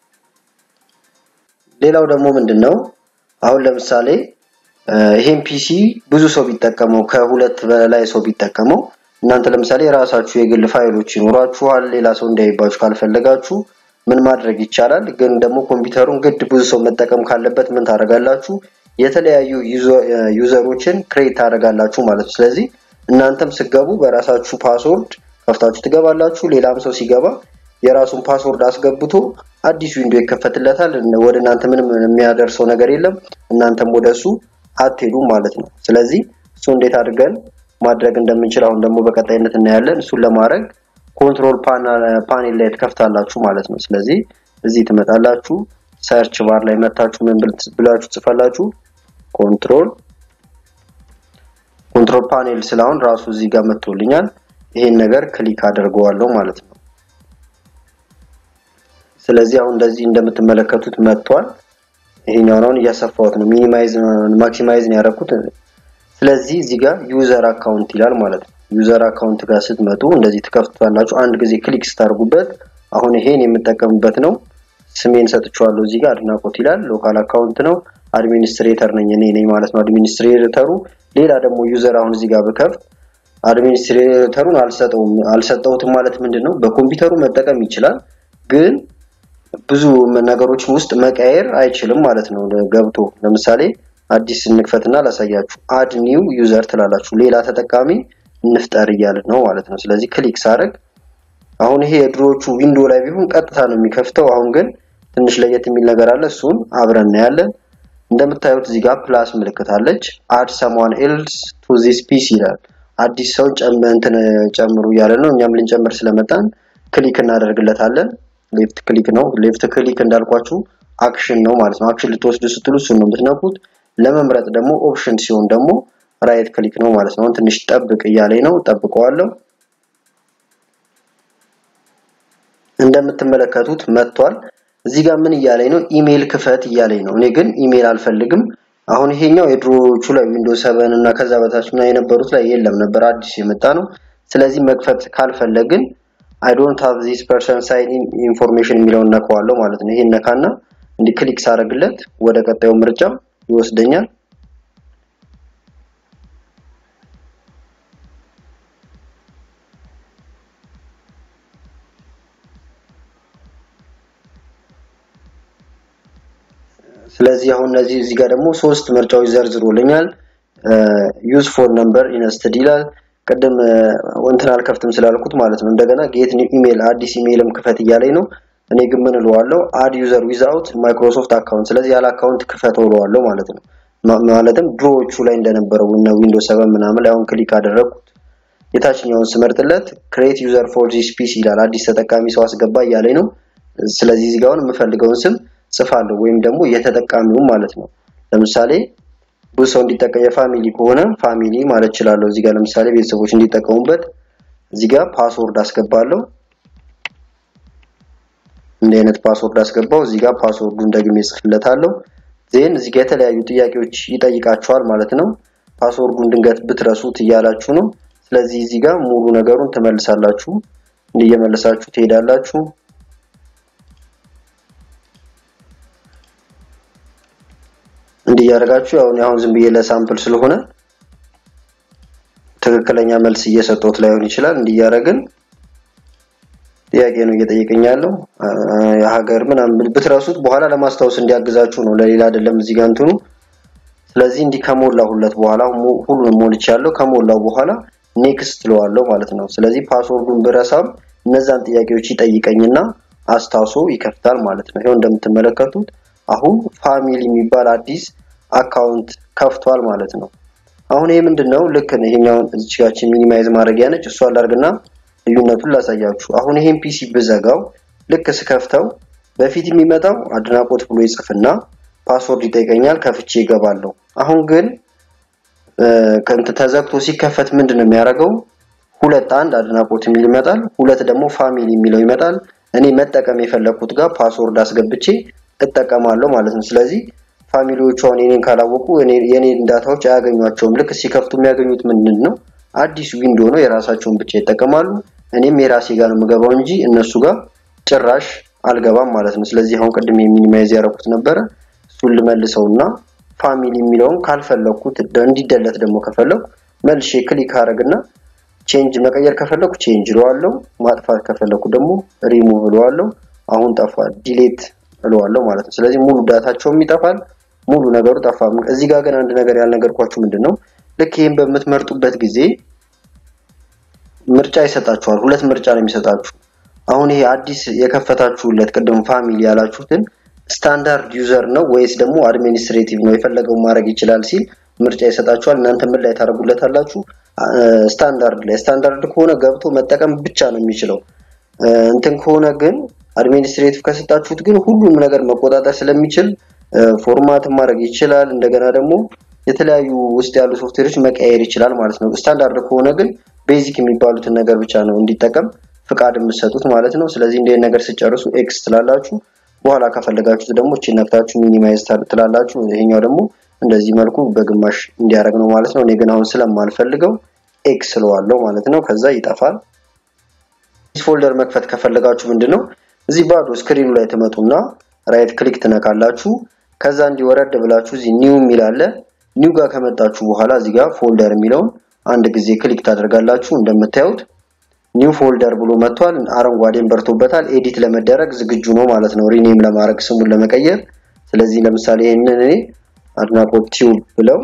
ሌላው ደግሞ ምንድን ነው አሁን ለምሳሌ ይሄን ፒሲ ብዙ ሰው ቢጠቀመው ከሁለት በላይ ሰው ቢጠቀመው እናንተ ለምሳሌ የራሳችሁ የግል ፋይሎች ይኖራችኋል። ሌላ ሰው እንዳይባችሁ ካልፈለጋችሁ ምን ማድረግ ይቻላል? ግን ደግሞ ኮምፒውተሩን ግድ ብዙ ሰው መጠቀም ካለበት ምን ታደርጋላችሁ? የተለያዩ ዩዘሮችን ክሬት ታደርጋላችሁ ማለት ነው። ስለዚህ እናንተም ስገቡ በራሳችሁ ፓስወርድ ከፍታችሁ ትገባላችሁ። ሌላም ሰው ሲገባ የራሱን ፓስወርድ አስገብቶ አዲስ ዊንዶ ይከፈትለታል። ወደ እናንተ ምንም የሚያደርሰው ነገር የለም። እናንተም ወደ እሱ አትሄዱም ማለት ነው። ስለዚህ እሱ እንዴት አድርገን ማድረግ እንደምንችል አሁን ደግሞ በቀጣይነት እናያለን። እሱን ለማድረግ ኮንትሮል ፓኔል ላይ ትከፍታላችሁ ማለት ነው። ስለዚህ እዚህ ትመጣላችሁ፣ ሰርች ባር ላይ መታችሁ ምን ብላችሁ ጽፋላችሁ ኮንትሮል ኮንትሮል ፓኔል ስላሁን ራሱ እዚህ ጋር መጥቶልኛል። ይሄን ነገር ክሊክ አድርገዋለሁ ማለት ነው። ስለዚህ አሁን እንደዚህ እንደምትመለከቱት መጥቷል። ይሄኛውን አሁን እያሰፋሁት ነው። ሚኒማይዝ ማክሲማይዝ ነው ያደረኩት። ስለዚህ እዚህ ጋር ዩዘር አካውንት ይላል ማለት ነው። ዩዘር አካውንት ጋር ስትመጡ እንደዚህ ትከፍቱታላችሁ። አንድ ጊዜ ክሊክ ስታደርጉበት አሁን ይሄን የምጠቀምበት ነው። ስሜን ሰጥቼዋለሁ። እዚህ ጋር አድናቆት ይላል። ሎካል አካውንት ነው። አድሚኒስትሬተር ነኝ እኔ ነኝ ማለት ነው አድሚኒስትሬተሩ። ሌላ ደግሞ ዩዘር አሁን እዚህ ጋር ብከፍት አድሚኒስትሬተሩን አልሰጠውም አልሰጠውትም ማለት ምንድን ነው? በኮምፒውተሩ መጠቀም ይችላል ግን ብዙ ነገሮችን ውስጥ መቀየር አይችልም ማለት ነው። ገብቶ ለምሳሌ አዲስ እንክፈትና ላሳያችሁ። አድ ኒው ዩዘር ትላላችሁ። ሌላ ተጠቃሚ እንፍጠር እያልን ነው ማለት ነው። ስለዚህ ክሊክ ሳደርግ አሁን ይሄ የድሮዎቹ ዊንዶ ላይ ቢሆን ቀጥታ ነው የሚከፍተው። አሁን ግን ትንሽ ለየት የሚል ነገር አለ። እሱን አብረን እናያለን። እንደምታዩት እዚህ ጋር ፕላስ ምልክት አለች። አድ ሰምዋን ኤልስ ቱ ዚስ ፒሲ ይላል። አዲስ ሰው እንትን ጨምሩ እያለ ነው። እኛም ልንጨምር ስለመጣን ክሊክ እናደርግለታለን። ሌፍት ክሊክ ነው። ሌፍት ክሊክ እንዳልኳችሁ አክሽን ነው ማለት ነው። አክሽን ልትወስዱ ስትሉ እሱን ነው የምትነኩት። ለመምረጥ ደግሞ ኦፕሽን ሲሆን ደግሞ ራይት ክሊክ ነው ማለት ነው። አሁን ትንሽ ጠብቅ እያለኝ ነው፣ ጠብቀዋለሁ። እንደምትመለከቱት መጥቷል። እዚህ ጋር ምን እያለኝ ነው? ኢሜይል ክፈት እያለኝ ነው። እኔ ግን ኢሜይል አልፈልግም። አሁን ይሄኛው የድሮዎቹ ላይ ዊንዶውስ ሰቨን እና ከዛ በታች ምና የነበሩት ላይ የለም ነበር፣ አዲስ የመጣ ነው። ስለዚህ መክፈት ካልፈለግን አይ ዶንት ሃቭ ዚስ ፐርሰን ሳይን ኢን ኢንፎርሜሽን የሚለውን ነካዋለሁ ማለት ነው። ይሄን ነካና እንዲህ ክሊክ ሳደርግለት ወደ ቀጣዩ ምርጫ ይወስደኛል። ስለዚህ አሁን እነዚህ እዚህ ጋር ደግሞ ሶስት ምርጫዎች ዘርዝሮልኛል። ዩዝ ፎን ነምበር ኢንስተድ ይላል። ቅድም እንትን አልከፍትም ስላልኩት ማለት ነው። እንደገና ጌት ኒው ኢሜል አዲስ ኢሜይልም ክፈት እያለኝ ነው። እኔ ግን ምን እለዋለሁ? አድ ዩዘር ዊዛውት ማይክሮሶፍት አካውንት። ስለዚህ ያለ አካውንት ክፈተው እለዋለሁ ማለት ነው። ማለትም ድሮዎቹ ላይ እንደነበረው እና ዊንዶውስ ሰቨን ምናምን ላይ አሁን ክሊክ አደረግኩት። የታችኛውን ስመርጥለት ክሬት ዩዘር ፎር ዚስ ፒሲ ይላል። አዲስ ተጠቃሚ ሰው አስገባ እያለኝ ነው። ስለዚህ እዚህ ጋር አሁን የምፈልገውን ስም ጽፋለሁ ወይም ደግሞ የተጠቃሚውን ማለት ነው። ለምሳሌ ብዙ ሰው እንዲጠቀም የፋሚሊ ከሆነ ፋሚሊ ማለት እችላለሁ። እዚህ ጋር ለምሳሌ ቤተሰቦች እንዲጠቀሙበት እዚህ ጋር ፓስወርድ አስገባለሁ። እንዲህ አይነት ፓስወርድ አስገባው። እዚህ ጋር ፓስወርዱን ደግሜ ጽፍለታለሁ። ዜን እዚህ ጋር የተለያዩ ጥያቄዎች ይጠይቃቸዋል ማለት ነው። ፓስወርዱን ድንገት ብትረሱት እያላችሁ ነው። ስለዚህ እዚህ ጋር ሙሉ ነገሩን ትመልሳላችሁ። እንዲህ እየመለሳችሁ ትሄዳላችሁ። እንዲህ እያደረጋችሁ ያው አሁን ዝም ብዬ ለሳምፕል ስለሆነ ትክክለኛ መልስ እየሰጠሁት ላይሆን ይችላል። እንዲህ እያደረግን ጥያቄ ነው እየጠየቀኝ ያለው የሀገር ምናምን ብትረሱት በኋላ ለማስታወስ እንዲያግዛችሁ ነው፣ ለሌላ አይደለም። እዚህ ጋር እንትኑ ስለዚህ እንዲህ ከሞላሁለት በኋላ ሁሉንም ሞልቻለሁ። ከሞላው በኋላ ኔክስት ትለዋለሁ ማለት ነው። ስለዚህ ፓስወርዱን ብረሳም እነዛን ጥያቄዎች ይጠይቀኝና አስታውሶ ይከፍታል ማለት ነው። ይሄው እንደምትመለከቱት አሁን ፋሚሊ የሚባል አዲስ አካውንት ከፍቷል ማለት ነው። አሁን ይሄ ምንድነው? ልክ ነው። ይሄኛውን እዚጋችን ሚኒማይዝ ማድረጊያ ነች። እሷ አላርግና ልዩነቱን ላሳያችሁ። አሁን ይሄን ፒሲ ብዘጋው ልክ ስከፍተው በፊት የሚመጣው አድናቆት ብሎ ይጽፍና ፓስወርድ ይጠይቀኛል። ከፍቼ ይገባለሁ። አሁን ግን ከንት ተዘግቶ ሲከፈት ምንድን ነው የሚያደርገው? ሁለት አንድ አድናቆት የሚል ይመጣል፣ ሁለት ደግሞ ፋሚሊ የሚለው ይመጣል። እኔ መጠቀም የፈለኩት ጋር ፓስወርድ አስገብቼ እጠቀማለሁ ማለት ነው። ስለዚህ ፋሚሊዎቹ አሁን የኔን ካላወቁ የኔን ዳታዎች አያገኟቸውም። ልክ ሲከፍቱ የሚያገኙት ምንድን ነው? አዲስ ዊንዶ ነው፣ የራሳቸውን ብቻ ይጠቀማሉ። እኔም የራሴ ጋር ነው የምገባው እንጂ እነሱ ጋር ጭራሽ አልገባም ማለት ነው። ስለዚህ አሁን ቅድም የሚኒማይዝ ያደረኩት ነበረ። እሱን ልመልሰውና ፋሚሊ የሚለውን ካልፈለኩት እንዲደለት ደግሞ ከፈለኩ መልሼ ክሊክ አደረግና ቼንጅ መቀየር ከፈለኩ ቼንጅ እለዋለሁ። ማጥፋት ከፈለኩ ደግሞ ሪሙቭ እለዋለሁ። አሁን ጠፋል፣ ዲሌት እለዋለሁ ማለት ነው። ስለዚህ ሙሉ ዳታቸውም ይጠፋል፣ ሙሉ ነገሩ ጠፋ። እዚህ ጋር ግን አንድ ነገር ያልነገርኳችሁ ምንድን ነው፣ ልክ ይህን በምትመርጡበት ጊዜ ምርጫ ይሰጣችኋል። ሁለት ምርጫ ነው የሚሰጣችሁ። አሁን ይሄ አዲስ የከፈታችሁለት ቅድም ፋሚሊ ያላችሁትን ስታንዳርድ ዩዘር ነው ወይስ ደግሞ አድሚኒስትሬቲቭ ነው የፈለገው ማድረግ ይችላል ሲል ምርጫ ይሰጣችኋል። እናንተ ምን ላይ ታደርጉለታላችሁ? ስታንዳርድ ላይ። ስታንዳርድ ከሆነ ገብቶ መጠቀም ብቻ ነው የሚችለው። እንትን ከሆነ ግን አድሚኒስትሬቲቭ ከሰጣችሁት ግን ሁሉም ነገር መቆጣጠር ስለሚችል ፎርማት ማድረግ ይችላል። እንደገና ደግሞ የተለያዩ ውስጥ ያሉ ሶፍትዌሮች መቀየር ይችላል ማለት ነው። ስታንዳርድ ከሆነ ግን ቤዚክ የሚባሉትን ነገር ብቻ ነው እንዲጠቀም ፍቃድ የምትሰጡት ማለት ነው። ስለዚህ እንደ ነገር ስጨርሱ ኤክስ ትላላችሁ። በኋላ ከፈለጋችሁት ደግሞ እቺ ነክታችሁ ሚኒማይዝ ትላላችሁ። ይሄኛው ደግሞ እንደዚህ መልኩ በግማሽ እንዲያደርግ ነው ማለት ነው። እኔ ግን አሁን ስለማልፈልገው ኤክስ ስለዋለው ማለት ነው። ከዛ ይጠፋል። ፎልደር መክፈት ከፈለጋችሁ ምንድነው እዚህ ባዶ ስክሪኑ ላይ ትመጡና ራይት ክሊክ ትነካላችሁ። ከዛ እንዲወረድ ብላችሁ እዚህ ኒው የሚል አለ። ኒው ጋር ከመጣችሁ በኋላ እዚህ ጋር ፎልደር የሚለውን አንድ ጊዜ ክሊክ ታደርጋላችሁ። እንደምታዩት ኒው ፎልደር ብሎ መጥቷል። አረንጓዴን በርቶበታል። ኤዲት ለመደረግ ዝግጁ ነው ማለት ነው፣ ሪኔም ለማድረግ ስሙን ለመቀየር። ስለዚህ ለምሳሌ ይሄንን እኔ አድናቆት ቲዩብ ብለው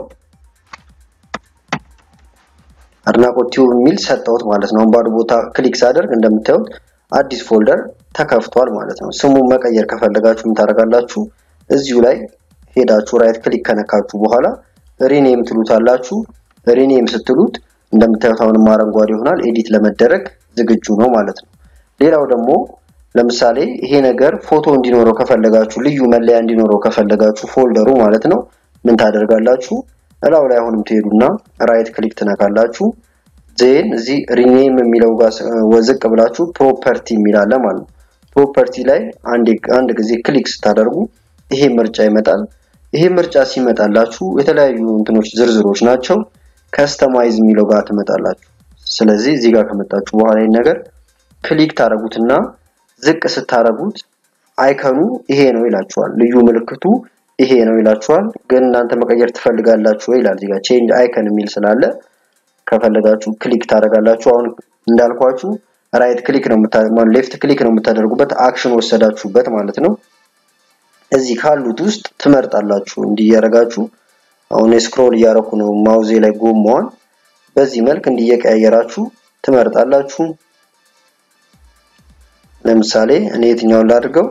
አድናቆት ቲዩብ የሚል ሰጠሁት ማለት ነው። አሁን ባዶ ቦታ ክሊክ ሳደርግ እንደምታዩት አዲስ ፎልደር ተከፍቷል ማለት ነው። ስሙን መቀየር ከፈለጋችሁ ምን ታደርጋላችሁ? እዚሁ ላይ ሄዳችሁ ራይት ክሊክ ከነካችሁ በኋላ ሪኔም ትሉታላችሁ። ሪኔም ስትሉት እንደምታዩት አሁንም አረንጓዴ ይሆናል። ኤዲት ለመደረግ ዝግጁ ነው ማለት ነው። ሌላው ደግሞ ለምሳሌ ይሄ ነገር ፎቶ እንዲኖረው ከፈለጋችሁ ልዩ መለያ እንዲኖረው ከፈለጋችሁ ፎልደሩ ማለት ነው ምን ታደርጋላችሁ? እላው ላይ አሁንም ትሄዱና ራይት ክሊክ ትነካላችሁ። ዜን እዚህ ሪኔም የሚለው ጋር ወዝቅ ብላችሁ ፕሮፐርቲ የሚላለ ማለት ነው። ፕሮፐርቲ ላይ አንድ ጊዜ ክሊክ ስታደርጉ ይሄ ምርጫ ይመጣል። ይሄ ምርጫ ሲመጣላችሁ የተለያዩ እንትኖች ዝርዝሮች ናቸው። ከስተማይዝ የሚለው ጋር ትመጣላችሁ። ስለዚህ እዚህ ጋር ከመጣችሁ በኋላ ይሄን ነገር ክሊክ ታደርጉትና ዝቅ ስታደርጉት አይከኑ ይሄ ነው ይላችኋል። ልዩ ምልክቱ ይሄ ነው ይላችኋል። ግን እናንተ መቀየር ትፈልጋላችሁ ወይ ይላል። እዚህ ጋር ቼንጅ አይከን የሚል ስላለ ከፈለጋችሁ ክሊክ ታደርጋላችሁ። አሁን እንዳልኳችሁ ራይት ክሊክ ነው የምታደርጉት፣ ሌፍት ክሊክ ነው የምታደርጉበት፣ አክሽን ወሰዳችሁበት ማለት ነው። እዚህ ካሉት ውስጥ ትመርጣላችሁ። እንዲያረጋችሁ አሁን ስክሮል እያረኩ ነው ማውዜ ላይ ጎማዋን በዚህ መልክ እንዲየቀያየራችሁ ትመርጣላችሁ። ለምሳሌ እኔ የትኛውን ላድርገው?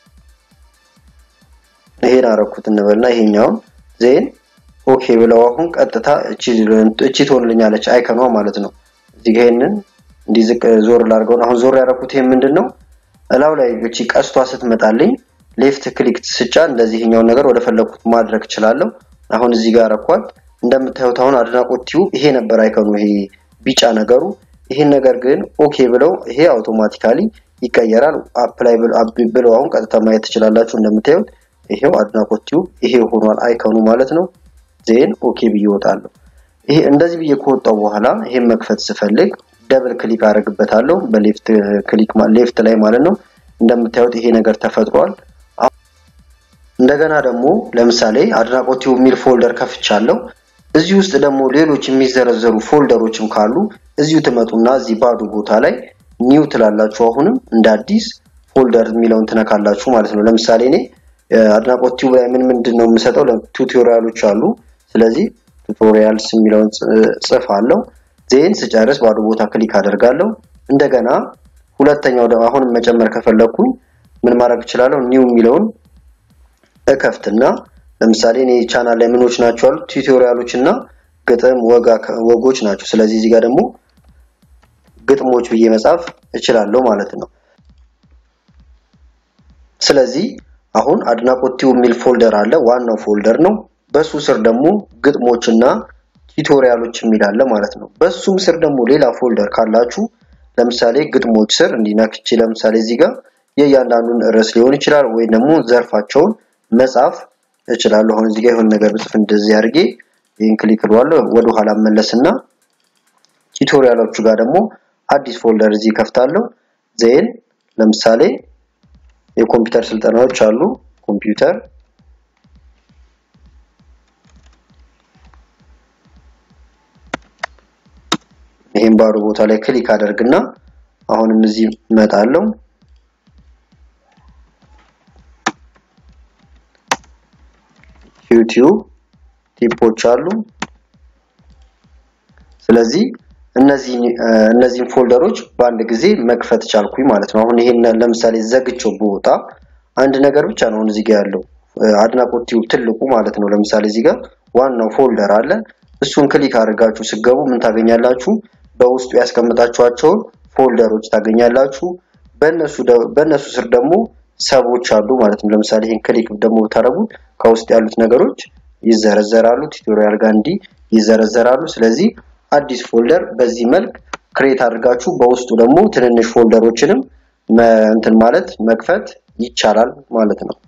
ይሄን አረኩት እንበልና ይሄኛውን ዜን ኦኬ ብለው አሁን ቀጥታ እቺ እቺ ትሆንልኛለች አይከኗ ማለት ነው። እዚህ ጋር ይሄንን እንዲዝቅ ዞር ላድርገው። አሁን ዞር ያደረኩት ይሄ ምንድን ነው? እላው ላይ እቺ ቀስቷ ስትመጣልኝ ሌፍት ክሊክ ስጫ እንደዚህ ይሄኛውን ነገር ወደ ፈለኩት ማድረግ እችላለሁ። አሁን እዚህ ጋር አረኳት። እንደምታዩት አሁን አድናቆት ቲዩብ ይሄ ነበር አይከኑ፣ ይሄ ቢጫ ነገሩ። ይሄን ነገር ግን ኦኬ ብለው ይሄ አውቶማቲካሊ ይቀየራል። አፕላይ ብለው አሁን ቀጥታ ማየት ትችላላችሁ። እንደምታዩት ይሄው አድናቆት ቲዩብ ይሄ ሆኗል አይከኑ ማለት ነው። ዜን ኦኬ ብዬ እወጣለሁ። ይሄ እንደዚህ ብዬ ከወጣው በኋላ ይሄን መክፈት ስፈልግ ደብል ክሊክ አደርግበታለሁ በሌፍት ክሊክ ሌፍት ላይ ማለት ነው። እንደምታዩት ይሄ ነገር ተፈጥሯል። እንደገና ደግሞ ለምሳሌ አድናቆት ቲዩብ የሚል ፎልደር ከፍቻለሁ። እዚህ ውስጥ ደግሞ ሌሎች የሚዘረዘሩ ፎልደሮችም ካሉ እዚሁ ትመጡና እዚህ ባዶ ቦታ ላይ ኒው ትላላችሁ። አሁንም እንደ አዲስ ፎልደር የሚለውን ትነካላችሁ ማለት ነው። ለምሳሌ እኔ አድናቆት ቲዩብ ላይ ምን ምንድን ነው የምሰጠው ቱቶሪያሎች አሉ። ስለዚህ ቱቶሪያልስ የሚለውን ጽፍ አለው። ዜን ስጨርስ ባዶ ቦታ ክሊክ አደርጋለሁ። እንደገና ሁለተኛው ደግሞ አሁንም መጨመር ከፈለኩኝ ምን ማድረግ እችላለሁ? ኒው የሚለውን እከፍትና ለምሳሌ እኔ ቻናል ላይ ምኖች ናቸው አሉ ቱቶሪያሎች እና ግጥም ወጎች ናቸው። ስለዚህ እዚህ ጋር ደግሞ ግጥሞች ብዬ መጻፍ እችላለሁ ማለት ነው። ስለዚህ አሁን አድናቆት ቲዩብ የሚል ፎልደር አለ፣ ዋናው ፎልደር ነው። በሱ ስር ደግሞ ግጥሞችና ቱቶሪያሎች የሚል አለ ማለት ነው። በሱም ስር ደግሞ ሌላ ፎልደር ካላችሁ ለምሳሌ ግጥሞች ስር እንዲነክቼ ለምሳሌ እዚህ ጋር የእያንዳንዱን ርዕስ ሊሆን ይችላል ወይ ደግሞ ዘርፋቸውን መጻፍ እችላለሁ። አሁን እዚህ ጋር የሆነ ነገር ብጽፍ እንደዚህ አድርጌ ይህን ክሊክ እለዋለሁ። ወደ ኋላ መለስና ቱቶሪያሎቹ ጋር ደግሞ አዲስ ፎልደር እዚህ ከፍታለሁ። ዜን ለምሳሌ የኮምፒውተር ስልጠናዎች አሉ። ኮምፒውተር ይሄን ባዶ ቦታ ላይ ክሊክ አደርግና አሁንም እዚህ እመጣለሁ። ዩቲዩብ ቲፖች አሉ። ስለዚህ እነዚህ እነዚህን ፎልደሮች በአንድ ጊዜ መክፈት ቻልኩኝ ማለት ነው። አሁን ይሄን ለምሳሌ ዘግቼው ቦታ አንድ ነገር ብቻ ነው እዚህ ጋር ያለው አድናቆት ቲዩብ ትልቁ ማለት ነው። ለምሳሌ እዚህ ጋር ዋናው ፎልደር አለ። እሱን ክሊክ አድርጋችሁ ስገቡ ምን ታገኛላችሁ? በውስጡ ያስቀምጣችኋቸውን ፎልደሮች ታገኛላችሁ። በእነሱ በእነሱ ስር ደግሞ ሰቦች አሉ ማለት ነው። ለምሳሌ ይሄን ክሊክ ደግሞ ብታደርጉት ከውስጥ ያሉት ነገሮች ይዘረዘራሉ። ቱቶሪያል ጋር እንዲህ ይዘረዘራሉ። ስለዚህ አዲስ ፎልደር በዚህ መልክ ክሬት አድርጋችሁ በውስጡ ደግሞ ትንንሽ ፎልደሮችንም እንትን ማለት መክፈት ይቻላል ማለት ነው።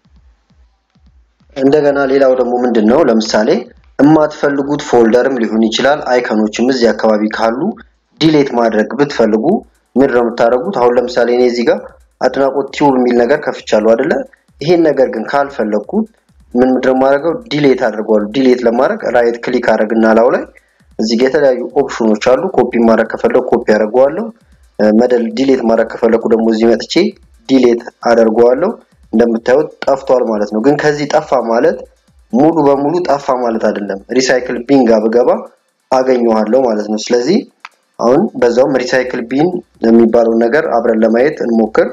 እንደገና ሌላው ደግሞ ምንድን ነው ለምሳሌ የማትፈልጉት ፎልደርም ሊሆን ይችላል። አይከኖችም እዚህ አካባቢ ካሉ ዲሌት ማድረግ ብትፈልጉ ምንድን ነው የምታደርጉት? አሁን ለምሳሌ እኔ እዚህ ጋር አድናቆት ቲዩብ የሚል ነገር ከፍቻለሁ አይደለ? ይሄን ነገር ግን ካልፈለግኩት ምን ምንድነው የማደርገው? ዲሌት አድርገዋለሁ። ዲሌት ለማድረግ ራይት ክሊክ አድርግና ላው ላይ እዚህ ጋር የተለያዩ ኦፕሽኖች አሉ። ኮፒ ማድረግ ከፈለኩ ኮፒ አደርገዋለሁ። መደል ዲሌት ማድረግ ከፈለኩ ደግሞ እዚህ መጥቼ ዲሌት አደርገዋለሁ። እንደምታዩት ጠፍቷል ማለት ነው። ግን ከዚህ ጠፋ ማለት ሙሉ በሙሉ ጠፋ ማለት አይደለም። ሪሳይክል ቢን ጋር ብገባ አገኘዋለሁ ማለት ነው። ስለዚህ አሁን በዛውም ሪሳይክል ቢን የሚባለውን ነገር አብረን ለማየት እንሞክር።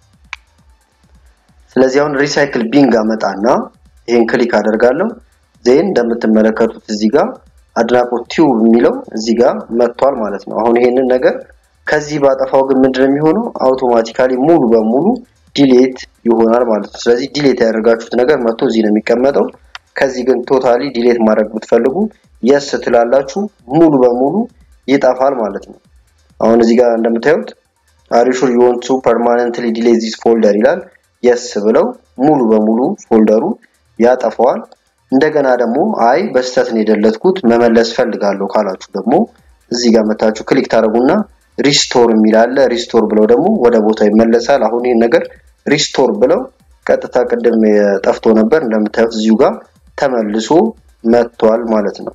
ስለዚህ አሁን ሪሳይክል ቢን ጋር መጣና ይሄን ክሊክ አደርጋለሁ። ዜን እንደምትመለከቱት እዚህ ጋር አድናቆት ቲዩብ የሚለው እዚህ ጋር መጥቷል ማለት ነው። አሁን ይሄንን ነገር ከዚህ ባጠፋው ግን ምንድነው የሚሆነው? አውቶማቲካሊ ሙሉ በሙሉ ዲሌት ይሆናል ማለት ነው። ስለዚህ ዲሌት ያደርጋችሁት ነገር መጥቶ እዚህ ነው የሚቀመጠው። ከዚህ ግን ቶታሊ ዲሌት ማድረግ ብትፈልጉ የስ ትላላችሁ ሙሉ በሙሉ ይጠፋል ማለት ነው። አሁን እዚህ ጋር እንደምታዩት አሪሹር ዩ ዋንት ቱ ፐርማነንትሊ ዲሌት ዚስ ፎልደር ይላል። የስ ብለው ሙሉ በሙሉ ፎልደሩ ያጠፋዋል። እንደገና ደግሞ አይ በስተት ነው የደለትኩት መመለስ ፈልጋለሁ ካላችሁ ደግሞ እዚህ ጋር መታችሁ ክሊክ ታደርጉና ሪስቶር የሚል አለ። ሪስቶር ብለው ደግሞ ወደ ቦታው ይመለሳል። አሁን ይህን ነገር ሪስቶር ብለው ቀጥታ ቅድም ጠፍቶ ነበር እንደምታዩት እዚሁ ጋር ተመልሶ መጥቷል ማለት ነው።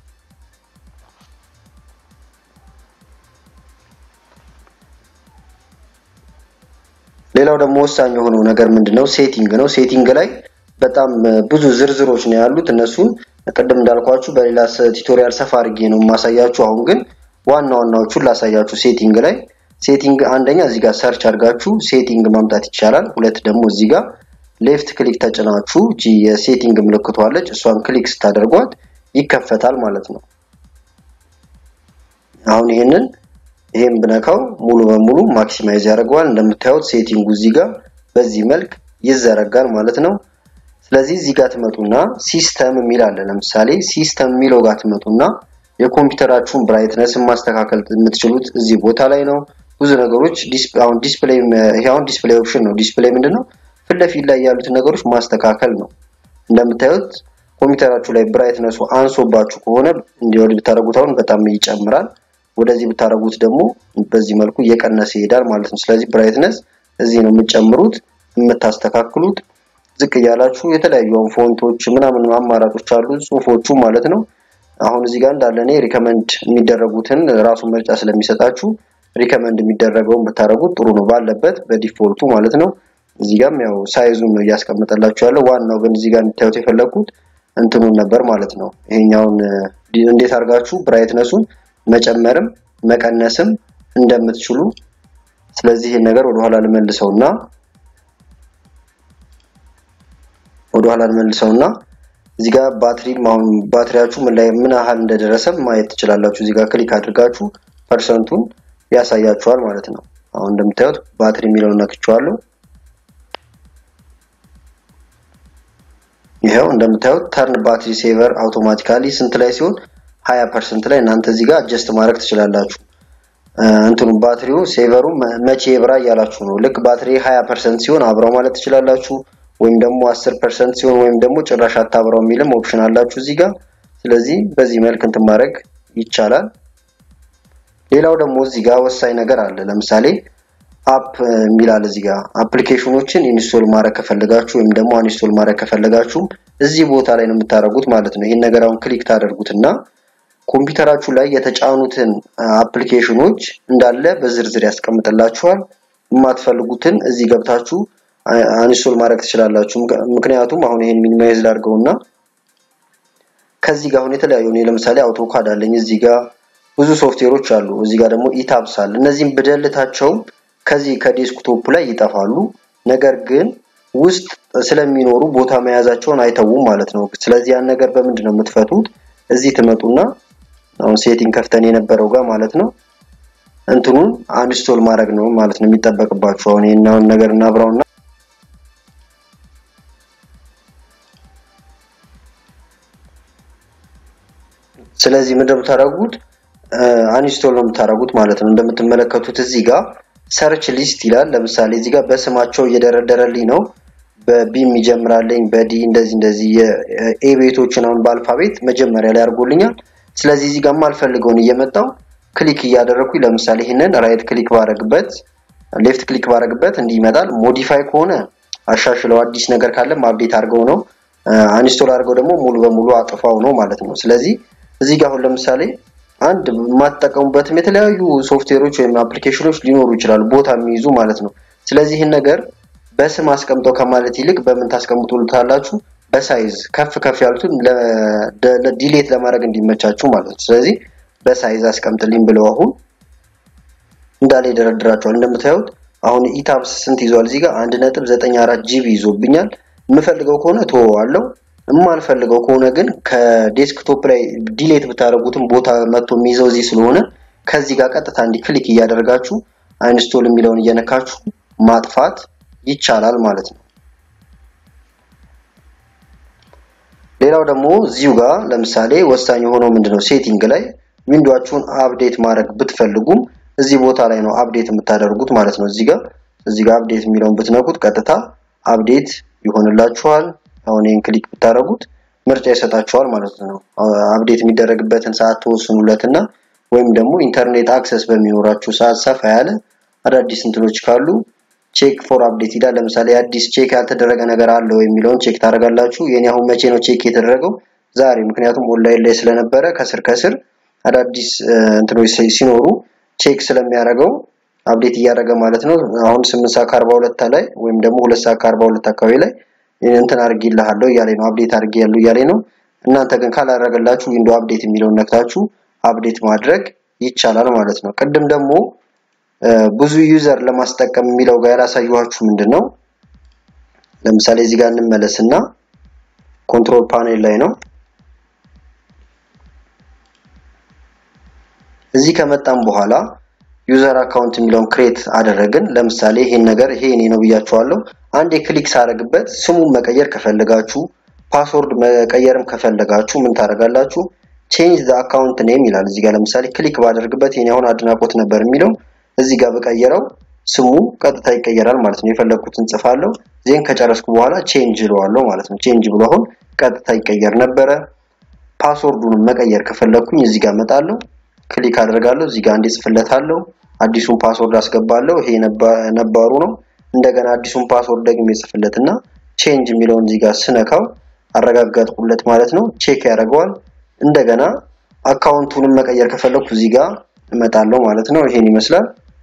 ሌላው ደግሞ ወሳኝ የሆነው ነገር ምንድነው? ሴቲንግ ነው። ሴቲንግ ላይ በጣም ብዙ ዝርዝሮች ነው ያሉት። እነሱን ቅድም እንዳልኳችሁ በሌላ ቱቶሪያል ሰፋ አድርጌ ነው የማሳያችሁ። አሁን ግን ዋና ዋናዎቹን ላሳያችሁ። ሴቲንግ ላይ ሴቲንግ አንደኛ እዚህ ጋር ሰርች አድርጋችሁ ሴቲንግ ማምጣት ይቻላል። ሁለት ደግሞ እዚህ ጋር ሌፍት ክሊክ ተጭናችሁ እቺ የሴቲንግ ምልክቷ አለች። እሷን ክሊክ ስታደርጓት ይከፈታል ማለት ነው። አሁን ይሄንን ይሄን ብነካው ሙሉ በሙሉ ማክሲማይዝ ያደርገዋል። እንደምታዩት ሴቲንጉ እዚህ ጋር በዚህ መልክ ይዘረጋል ማለት ነው። ስለዚህ እዚህ ጋር ትመጡና ሲስተም የሚል አለ። ለምሳሌ ሲስተም የሚለው ጋር ትመጡና የኮምፒውተራችሁን ብራይትነስን ማስተካከል የምትችሉት እዚህ ቦታ ላይ ነው። ብዙ ነገሮች አሁን ዲስፕሌይ ይሄ አሁን ዲስፕሌይ ኦፕሽን ነው። ዲስፕሌይ ምንድነው? ፊት ለፊት ላይ ያሉትን ነገሮች ማስተካከል ነው። እንደምታዩት ኮምፒውተራችሁ ላይ ብራይትነሱ አንሶባችሁ ከሆነ እንዲወድ ብታደርጉት አሁን በጣም ይጨምራል። ወደዚህ ብታደርጉት ደግሞ በዚህ መልኩ እየቀነሰ ይሄዳል ማለት ነው። ስለዚህ ብራይትነስ እዚህ ነው የምትጨምሩት የምታስተካክሉት። ዝቅ እያላችሁ የተለያዩ ፎንቶች ምናምን አማራጮች አሉ፣ ጽሁፎቹ ማለት ነው። አሁን እዚህ ጋር እንዳለ እኔ ሪከመንድ የሚደረጉትን ራሱን ምርጫ ስለሚሰጣችሁ ሪከመንድ የሚደረገውን ብታደርጉት ጥሩ ነው፣ ባለበት በዲፎልቱ ማለት ነው። እዚህ ጋርም ያው ሳይዙን ነው እያስቀመጠላችሁ ያለው። ዋናው ግን እዚህ ጋር እንድታዩት የፈለግኩት እንትኑን ነበር ማለት ነው። ይሄኛውን እንዴት አድርጋችሁ ብራይትነሱን መጨመርም መቀነስም እንደምትችሉ። ስለዚህ ይህን ነገር ወደኋላ ልመልሰውና ወደኋላ ልመልሰውና እዚህ ጋር ባትሪ አሁን ባትሪያችሁ ምን ላይ ምን ያህል እንደደረሰ ማየት ትችላላችሁ። እዚህ ጋር ክሊክ አድርጋችሁ ፐርሰንቱን ያሳያችኋል ማለት ነው። አሁን እንደምታዩት ባትሪ የሚለውን ነክቼዋለሁ። ይሄው እንደምታዩት ተርን ባትሪ ሴቨር አውቶማቲካሊ ስንት ላይ ሲሆን 20% ላይ እናንተ እዚህ ጋር አጀስት ማድረግ ትችላላችሁ። እንትኑ ባትሪው ሴቨሩ መቼ ይብራ እያላችሁ ነው። ልክ ባትሪ 20% ሲሆን አብራው ማለት ትችላላችሁ። ወይም ደግሞ 10% ሲሆን ወይም ደግሞ ጭራሽ አታብራው የሚልም ኦፕሽን አላችሁ እዚህ ጋር። ስለዚህ በዚህ መልክ እንትን ማድረግ ይቻላል። ሌላው ደግሞ እዚህ ጋር ወሳኝ ነገር አለ። ለምሳሌ አፕ የሚላል እዚህ ጋር አፕሊኬሽኖችን ኢንስቶል ማድረግ ከፈለጋችሁ ወይም ደግሞ አንስቶል ማድረግ ከፈለጋችሁ እዚህ ቦታ ላይ ነው የምታደርጉት ማለት ነው። ይህን ነገር አሁን ክሊክ ታደርጉትና ኮምፒውተራችሁ ላይ የተጫኑትን አፕሊኬሽኖች እንዳለ በዝርዝር ያስቀምጥላችኋል። የማትፈልጉትን እዚህ ገብታችሁ አንስቶል ማድረግ ትችላላችሁ። ምክንያቱም አሁን ይሄን ሚኒማይዝ ላድርገውና ከዚህ ጋር አሁን የተለያዩ እኔ ለምሳሌ አውቶካድ አለኝ እዚህ ጋር ብዙ ሶፍትዌሮች አሉ። እዚህ ጋር ደግሞ ኢታብስ አለ። እነዚህም ብደልታቸው ከዚህ ከዴስክቶፕ ላይ ይጠፋሉ። ነገር ግን ውስጥ ስለሚኖሩ ቦታ መያዛቸውን አይተውም ማለት ነው። ስለዚህ ያን ነገር በምንድን ነው የምትፈቱት? እዚህ ትመጡና አሁን ሴቲንግ ከፍተን የነበረው ጋር ማለት ነው እንትኑን አንስቶል ማድረግ ነው ማለት ነው የሚጠበቅባችሁ። አሁን ይሄን ነገር እናብራውና ስለዚህ ምንድን ነው የምታደርጉት? አንስቶል ነው የምታደርጉት ማለት ነው። እንደምትመለከቱት እዚህ ጋር ሰርች ሊስት ይላል። ለምሳሌ እዚህ ጋር በስማቸው እየደረደረልኝ ነው። በቢም ይጀምራልኝ በዲ እንደዚህ እንደዚህ የኤ ቤቶችን አሁን በአልፋቤት መጀመሪያ ላይ አድርጎልኛል። ስለዚህ እዚህ ጋር የማልፈልገውን እየመጣው ክሊክ እያደረኩኝ ለምሳሌ ይህንን ራይት ክሊክ ባረግበት ሌፍት ክሊክ ባረግበት እንዲህ ይመጣል። ሞዲፋይ ከሆነ አሻሽለው፣ አዲስ ነገር ካለም አፕዴት አድርገው ነው፣ አንስቶል አድርገው ደግሞ ሙሉ በሙሉ አጥፋው ነው ማለት ነው። ስለዚህ እዚህ ጋር አሁን ለምሳሌ አንድ የማትጠቀሙበትም የተለያዩ ሶፍትዌሮች ወይም አፕሊኬሽኖች ሊኖሩ ይችላሉ፣ ቦታ የሚይዙ ማለት ነው። ስለዚህ ይህን ነገር በስም አስቀምጠው ከማለት ይልቅ በምን ታስቀምጡታላችሁ? በሳይዝ ከፍ ከፍ ያሉትን ዲሌት ለማድረግ እንዲመቻችሁ ማለት ነው። ስለዚህ በሳይዝ አስቀምጥልኝ ብለው አሁን እንዳለ ይደረድራቸዋል። እንደምታዩት አሁን ኢታብስ ስንት ይዟል? እዚህ ጋር አንድ ነጥብ ዘጠኝ አራት ጂቢ ይዞብኛል። የምፈልገው ከሆነ ተወዋለሁ። የማልፈልገው ከሆነ ግን ከዴስክቶፕ ላይ ዲሌት ብታደርጉትም ቦታ መጥቶ የሚይዘው እዚህ ስለሆነ ከዚህ ጋር ቀጥታ እንዲህ ክሊክ እያደረጋችሁ አንስቶል የሚለውን እየነካችሁ ማጥፋት ይቻላል ማለት ነው። ሌላው ደግሞ እዚሁ ጋር ለምሳሌ ወሳኝ የሆነው ምንድነው ሴቲንግ ላይ ዊንዶዋችሁን አፕዴት ማድረግ ብትፈልጉም እዚህ ቦታ ላይ ነው አፕዴት የምታደርጉት ማለት ነው። እዚህ ጋር እዚህ ጋር አፕዴት የሚለውን ብትነኩት ቀጥታ አፕዴት ይሆንላችኋል። አሁን ይህን ክሊክ ብታደርጉት ምርጫ ይሰጣችኋል ማለት ነው። አፕዴት የሚደረግበትን ሰዓት ተወስኑለትና ወይም ደግሞ ኢንተርኔት አክሰስ በሚኖራችሁ ሰዓት ሰፋ ያለ አዳዲስ እንትኖች ካሉ ቼክ ፎር አፕዴት ይላል። ለምሳሌ አዲስ ቼክ ያልተደረገ ነገር አለ ወይ የሚለውን ቼክ ታደርጋላችሁ። የኔ አሁን መቼ ነው ቼክ የተደረገው? ዛሬ። ምክንያቱም ኦንላይን ላይ ስለነበረ ከስር ከስር አዳዲስ እንትኖች ሲኖሩ ቼክ ስለሚያደርገው አፕዴት እያደረገ ማለት ነው። አሁን 8 ሰዓት ከ42 ላይ ወይም ደግሞ 2 ሰዓት ከ42 አካባቢ ላይ እንትን አድርጌልሃለሁ እያለኝ ነው፣ አፕዴት አድርጌያለሁ እያለኝ ነው። እናንተ ግን ካላደረገላችሁ ዊንዶው አፕዴት የሚለውን ነክታችሁ አፕዴት ማድረግ ይቻላል ማለት ነው። ቅድም ደግሞ ብዙ ዩዘር ለማስጠቀም የሚለው ጋር ያላሳየኋችሁ ምንድን ነው? ለምሳሌ እዚህ ጋር እንመለስና ኮንትሮል ፓኔል ላይ ነው። እዚህ ከመጣም በኋላ ዩዘር አካውንት የሚለውን ክሬት አደረግን። ለምሳሌ ይሄን ነገር ይሄ እኔ ነው ብያችኋለሁ። አንድ ክሊክ ሳደርግበት ስሙን መቀየር ከፈለጋችሁ ፓስወርድ መቀየርም ከፈለጋችሁ ምን ታደርጋላችሁ? ቼንጅ ዘ አካውንት ኔም ይላል። እዚህ ጋር ለምሳሌ ክሊክ ባደርግበት የኔ አሁን አድናቆት ነበር የሚለው እዚህ ጋር በቀየረው ስሙ ቀጥታ ይቀየራል ማለት ነው። የፈለግኩትን ጽፋለሁ። ዜን ከጨረስኩ በኋላ ቼንጅ እለዋለሁ ማለት ነው። ቼንጅ ብሎ አሁን ቀጥታ ይቀየር ነበረ። ፓስወርዱንም መቀየር ከፈለግኩኝ እዚህ ጋር እመጣለሁ፣ ክሊክ አደርጋለሁ። እዚህ ጋር እንዴ ጽፍለታለሁ። አዲሱን ፓስወርድ አስገባለሁ። ይሄ ነባሩ ነው። እንደገና አዲሱን ፓስወርድ ደግሞ የጽፍለትና ቼንጅ የሚለውን እዚህ ጋር ስነካው አረጋጋጥኩለት ማለት ነው። ቼክ ያደርገዋል። እንደገና አካውንቱንም መቀየር ከፈለኩ እዚህ ጋር እመጣለሁ ማለት ነው። ይሄን ይመስላል።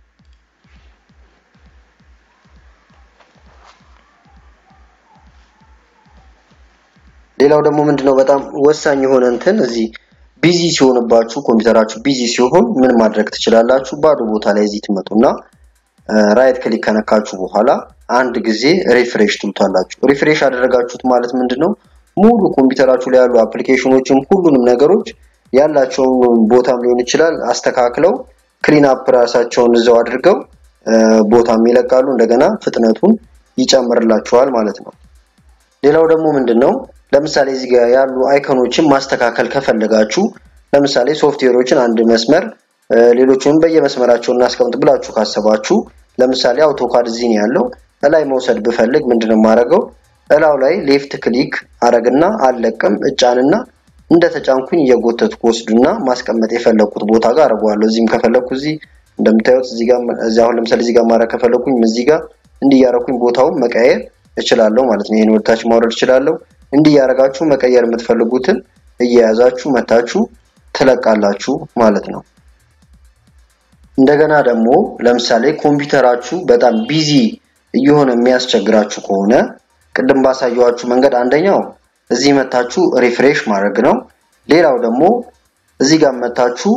ሌላው ደግሞ ምንድነው በጣም ወሳኝ የሆነ እንትን እዚህ ቢዚ ሲሆንባችሁ ኮምፒውተራችሁ ቢዚ ሲሆን ምን ማድረግ ትችላላችሁ? ባዶ ቦታ ላይ እዚህ ትመጡና ራይት ክሊክ ከነካችሁ በኋላ አንድ ጊዜ ሪፍሬሽ ትሉታላችሁ። ሪፍሬሽ አደረጋችሁት ማለት ምንድነው ሙሉ ኮምፒውተራችሁ ላይ ያሉ አፕሊኬሽኖችን ሁሉንም ነገሮች ያላቸውን ቦታም ሊሆን ይችላል አስተካክለው ክሊን አፕ ራሳቸውን እዛው አድርገው ቦታም ይለቃሉ። እንደገና ፍጥነቱን ይጨምርላችኋል ማለት ነው። ሌላው ደግሞ ምንድነው ለምሳሌ እዚህ ጋር ያሉ አይከኖችን ማስተካከል ከፈለጋችሁ ለምሳሌ ሶፍትዌሮችን አንድ መስመር ሌሎቹንም በየመስመራቸው እናስቀምጥ ብላችሁ ካሰባችሁ ለምሳሌ አውቶካድ እዚህ ነው ያለው። እላይ መውሰድ ብፈልግ ምንድነው የማደርገው? እላው ላይ ሌፍት ክሊክ አረግና አለቅም እጫንና እንደ ተጫንኩኝ እየጎተትኩ ወስዱና ማስቀመጥ የፈለኩት ቦታ ጋር አድርገዋለሁ። እዚህም ከፈለኩ እዚህ እንደምታዩት እዚህ ጋር እዚህ አሁን ለምሳሌ እዚህ ጋር ማድረግ ከፈለኩኝ እዚህ ጋር እንዲህ እያደረኩኝ ቦታውን መቀየር እችላለሁ ማለት ነው። ይሄን ወደታች ማውረድ እችላለሁ። እንዲህ እያደረጋችሁ መቀየር የምትፈልጉትን እየያዛችሁ መታችሁ ትለቃላችሁ ማለት ነው። እንደገና ደግሞ ለምሳሌ ኮምፒውተራችሁ በጣም ቢዚ እየሆነ የሚያስቸግራችሁ ከሆነ ቅድም ባሳየኋችሁ መንገድ አንደኛው እዚህ መታችሁ ሪፍሬሽ ማድረግ ነው። ሌላው ደግሞ እዚህ ጋር መታችሁ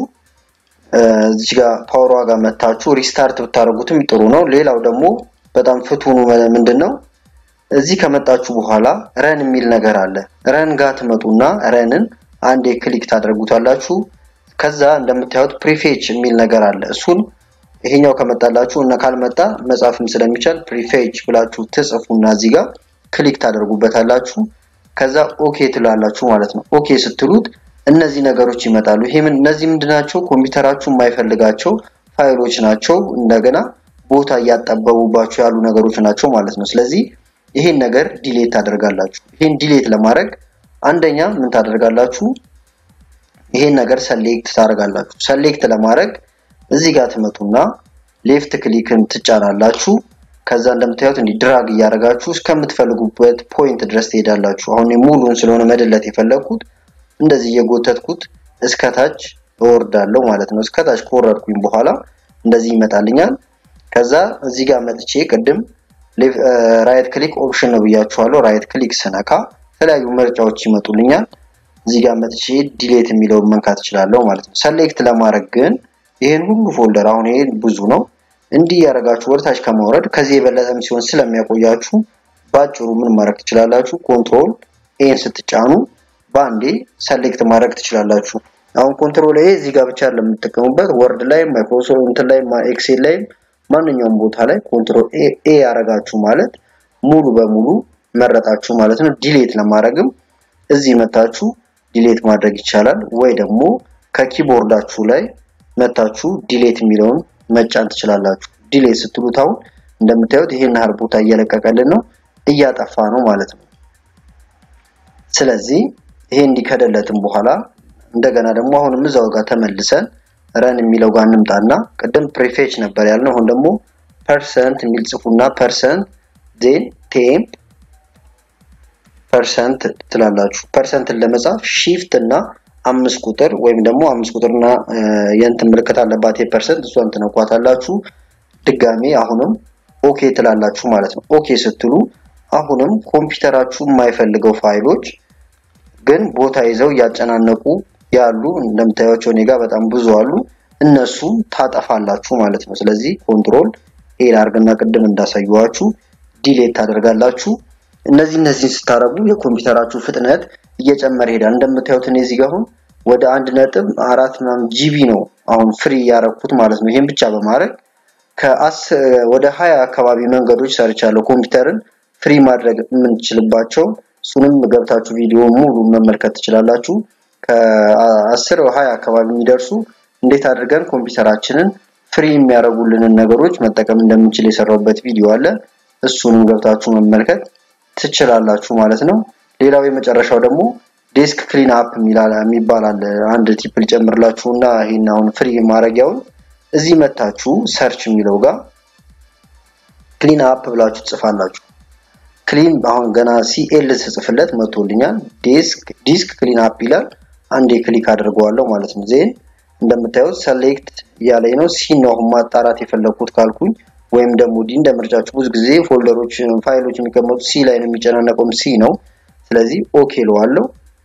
እዚህ ጋር ፓወሯ ጋር መታችሁ ሪስታርት ብታደርጉትም ጥሩ ነው። ሌላው ደግሞ በጣም ፍቱኑ ምንድን ነው እዚህ ከመጣችሁ በኋላ ረን የሚል ነገር አለ። ረን ጋር ትመጡና ረንን አንዴ ክሊክ ታደርጉታላችሁ። ከዛ እንደምታዩት ፕሪፌች የሚል ነገር አለ። እሱን ይሄኛው ከመጣላችሁ እና ካልመጣ መጻፍም ስለሚቻል ፕሪፌች ብላችሁ ትጽፉና እዚህ ጋር ክሊክ ታደርጉበታላችሁ። ከዛ ኦኬ ትላላችሁ ማለት ነው። ኦኬ ስትሉት እነዚህ ነገሮች ይመጣሉ። ይሄ ምን እነዚህ ምንድናቸው? ኮምፒውተራችሁ የማይፈልጋቸው ፋይሎች ናቸው። እንደገና ቦታ እያጠበቡባቸው ያሉ ነገሮች ናቸው ማለት ነው። ስለዚህ ይሄን ነገር ዲሌት ታደርጋላችሁ። ይሄን ዲሌት ለማድረግ አንደኛ ምን ታደርጋላችሁ? ይሄን ነገር ሰሌክት ታደርጋላችሁ። ሰሌክት ለማድረግ እዚህ ጋር ትመጡና ሌፍት ክሊክን ትጫናላችሁ። ከዛ እንደምታዩት እንዲህ ድራግ እያደረጋችሁ እስከምትፈልጉበት ፖይንት ድረስ ትሄዳላችሁ። አሁን ሙሉን ስለሆነ መደለት የፈለግኩት እንደዚህ እየጎተትኩት እስከታች እወርዳለሁ ማለት ነው። እስከታች ከወረድኩኝ በኋላ እንደዚህ ይመጣልኛል። ከዛ እዚህ ጋር መጥቼ ቅድም ራይት ክሊክ ኦፕሽን ነው ብያችኋለሁ። ራይት ክሊክ ስነካ የተለያዩ ምርጫዎች ይመጡልኛል። እዚህ ጋር መጥቼ ዲሌት የሚለውን መንካት እችላለሁ ማለት ነው። ሰሌክት ለማድረግ ግን ይሄን ሁሉ ፎልደር አሁን ይሄ ብዙ ነው እንዲህ ያደረጋችሁ ወደታች ከማውረድ ከዚህ የበለጠም ሲሆን ስለሚያቆያችሁ ባጭሩ ምን ማድረግ ትችላላችሁ? ኮንትሮል ኤን ስትጫኑ በአንዴ ሰሌክት ማድረግ ትችላላችሁ። አሁን ኮንትሮል ኤ እዚህ ጋር ብቻ ለምትጠቀሙበት ወርድ ላይ ማይክሮሶፍት እንትን ላይ ኤክሴል ላይ ማንኛውም ቦታ ላይ ኮንትሮል ኤ ኤ ያረጋችሁ ማለት ሙሉ በሙሉ መረጣችሁ ማለት ነው። ዲሌት ለማድረግም እዚህ መታችሁ ዲሌት ማድረግ ይቻላል። ወይ ደግሞ ከኪቦርዳችሁ ላይ መታችሁ ዲሌት የሚለውን መጫን ትችላላችሁ። ዲሌት ስትሉት አሁን እንደምታዩት ይሄን ያህል ቦታ እየለቀቀልን ነው፣ እያጠፋ ነው ማለት ነው። ስለዚህ ይሄ እንዲከደለትም በኋላ እንደገና ደግሞ አሁንም እዛው ጋር ተመልሰን ረን የሚለው ጋር እንምጣና ቅድም ፕሪፌች ነበር ያልነው። አሁን ደግሞ ፐርሰንት የሚል ጽፉና ፐርሰንት ዜን ቴምፕ ፐርሰንት ትላላችሁ። ፐርሰንትን ለመጻፍ ሺፍት እና አምስት ቁጥር ወይም ደግሞ አምስት ቁጥርና የእንትን ምልክት አለባት የፐርሰንት እሷን ትነኳታላችሁ። ድጋሜ አሁንም ኦኬ ትላላችሁ ማለት ነው። ኦኬ ስትሉ አሁንም ኮምፒውተራችሁ የማይፈልገው ፋይሎች ግን ቦታ ይዘው እያጨናነቁ ያሉ እንደምታዩቸው እኔ ጋር በጣም ብዙ አሉ። እነሱም ታጠፋላችሁ ማለት ነው። ስለዚህ ኮንትሮል ኤ ላርግና ቅድም እንዳሳየዋችሁ ዲሌት ታደርጋላችሁ። እነዚህ እነዚህን ስታረጉ የኮምፒውተራችሁ ፍጥነት እየጨመረ ይሄዳል። እንደምታዩት እኔ እዚህ ጋር አሁን ወደ አንድ ነጥብ አራት ምናምን ጂቢ ነው አሁን ፍሪ ያረኩት ማለት ነው። ይሄን ብቻ በማድረግ ወደ ሀያ አካባቢ መንገዶች ሰርቻለሁ ኮምፒውተርን ፍሪ ማድረግ የምንችልባቸው እሱንም ገብታችሁ ቪዲዮ ሙሉ መመልከት ትችላላችሁ። ከአስር ሀያ አካባቢ የሚደርሱ እንዴት አድርገን ኮምፒውተራችንን ፍሪ የሚያደርጉልንን ነገሮች መጠቀም እንደምንችል የሰራውበት ቪዲዮ አለ። እሱንም ገብታችሁ መመልከት ትችላላችሁ ማለት ነው። ሌላው የመጨረሻው ደግሞ ዴስክ ክሊን አፕ የሚባል አለ። አንድ ቲፕ ልጨምርላችሁ እና ይህን አሁን ፍሪ ማድረጊያውን እዚህ መታችሁ ሰርች የሚለው ጋር ክሊን አፕ ብላችሁ ትጽፋላችሁ። ክሊን አሁን ገና ሲኤል ስጽፍለት መቶልኛል። ዴስክ ዲስክ ክሊን አፕ ይላል። አንዴ ክሊክ አድርገዋለሁ ማለት ነው። ዜን እንደምታዩት ሰሌክት እያለኝ ነው። ሲ ነው አሁን ማጣራት የፈለኩት ካልኩኝ ወይም ደግሞ ዲ እንደ ምርጫችሁ። ብዙ ጊዜ ፎልደሮች፣ ፋይሎች የሚቀመጡት ሲ ላይ ነው የሚጨናነቀውም ሲ ነው። ስለዚህ ኦኬ ለዋለሁ።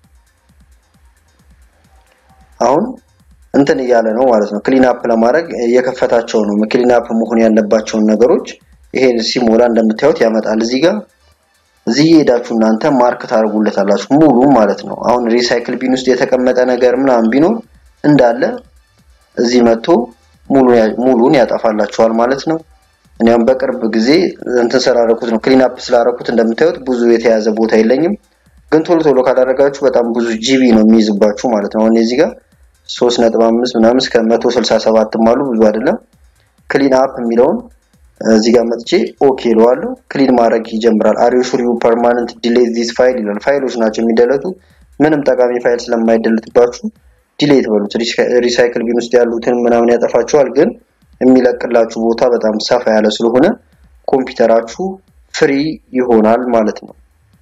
አሁን እንትን እያለ ነው ማለት ነው። ክሊን አፕ ለማድረግ የከፈታቸው ነው። ክሊን አፕ መሆን ያለባቸውን ነገሮች ይሄ ሲሞላ እንደምታዩት ያመጣል እዚህ ጋር እዚህ ሄዳችሁ እናንተ ማርክ ታደርጉለታላችሁ ሙሉ ማለት ነው። አሁን ሪሳይክል ቢን ውስጥ የተቀመጠ ነገር ምናምን ቢኖር እንዳለ እዚህ መጥቶ ሙሉን ያጠፋላችኋል ማለት ነው። እኔም በቅርብ ጊዜ እንትን ስላደረኩት ነው ክሊን አፕ ስላደረኩት እንደምታዩት ብዙ የተያዘ ቦታ የለኝም። ግን ቶሎ ቶሎ ካላደረጋችሁ በጣም ብዙ ጂቢ ነው የሚይዝባችሁ ማለት ነው። አሁን እዚህ ጋር 3.5 ምናምን እስከ 167 አሉ ብዙ አይደለም። ክሊን አፕ የሚለውን እዚህ ጋር መጥቼ ኦኬ እለዋለሁ። ክሊን ማድረግ ይጀምራል። አር ዩ ሹር ዩ ፐርማነንት ዲሌት ዚስ ፋይል ይላል። ፋይሎች ናቸው የሚደለቱ። ምንም ጠቃሚ ፋይል ስለማይደለትባችሁ ዲሌት በሉት። ሪሳይክል ቢን ውስጥ ያሉትን ምናምን ያጠፋቸዋል። ግን የሚለቅላችሁ ቦታ በጣም ሰፋ ያለ ስለሆነ ኮምፒውተራችሁ ፍሪ ይሆናል ማለት ነው።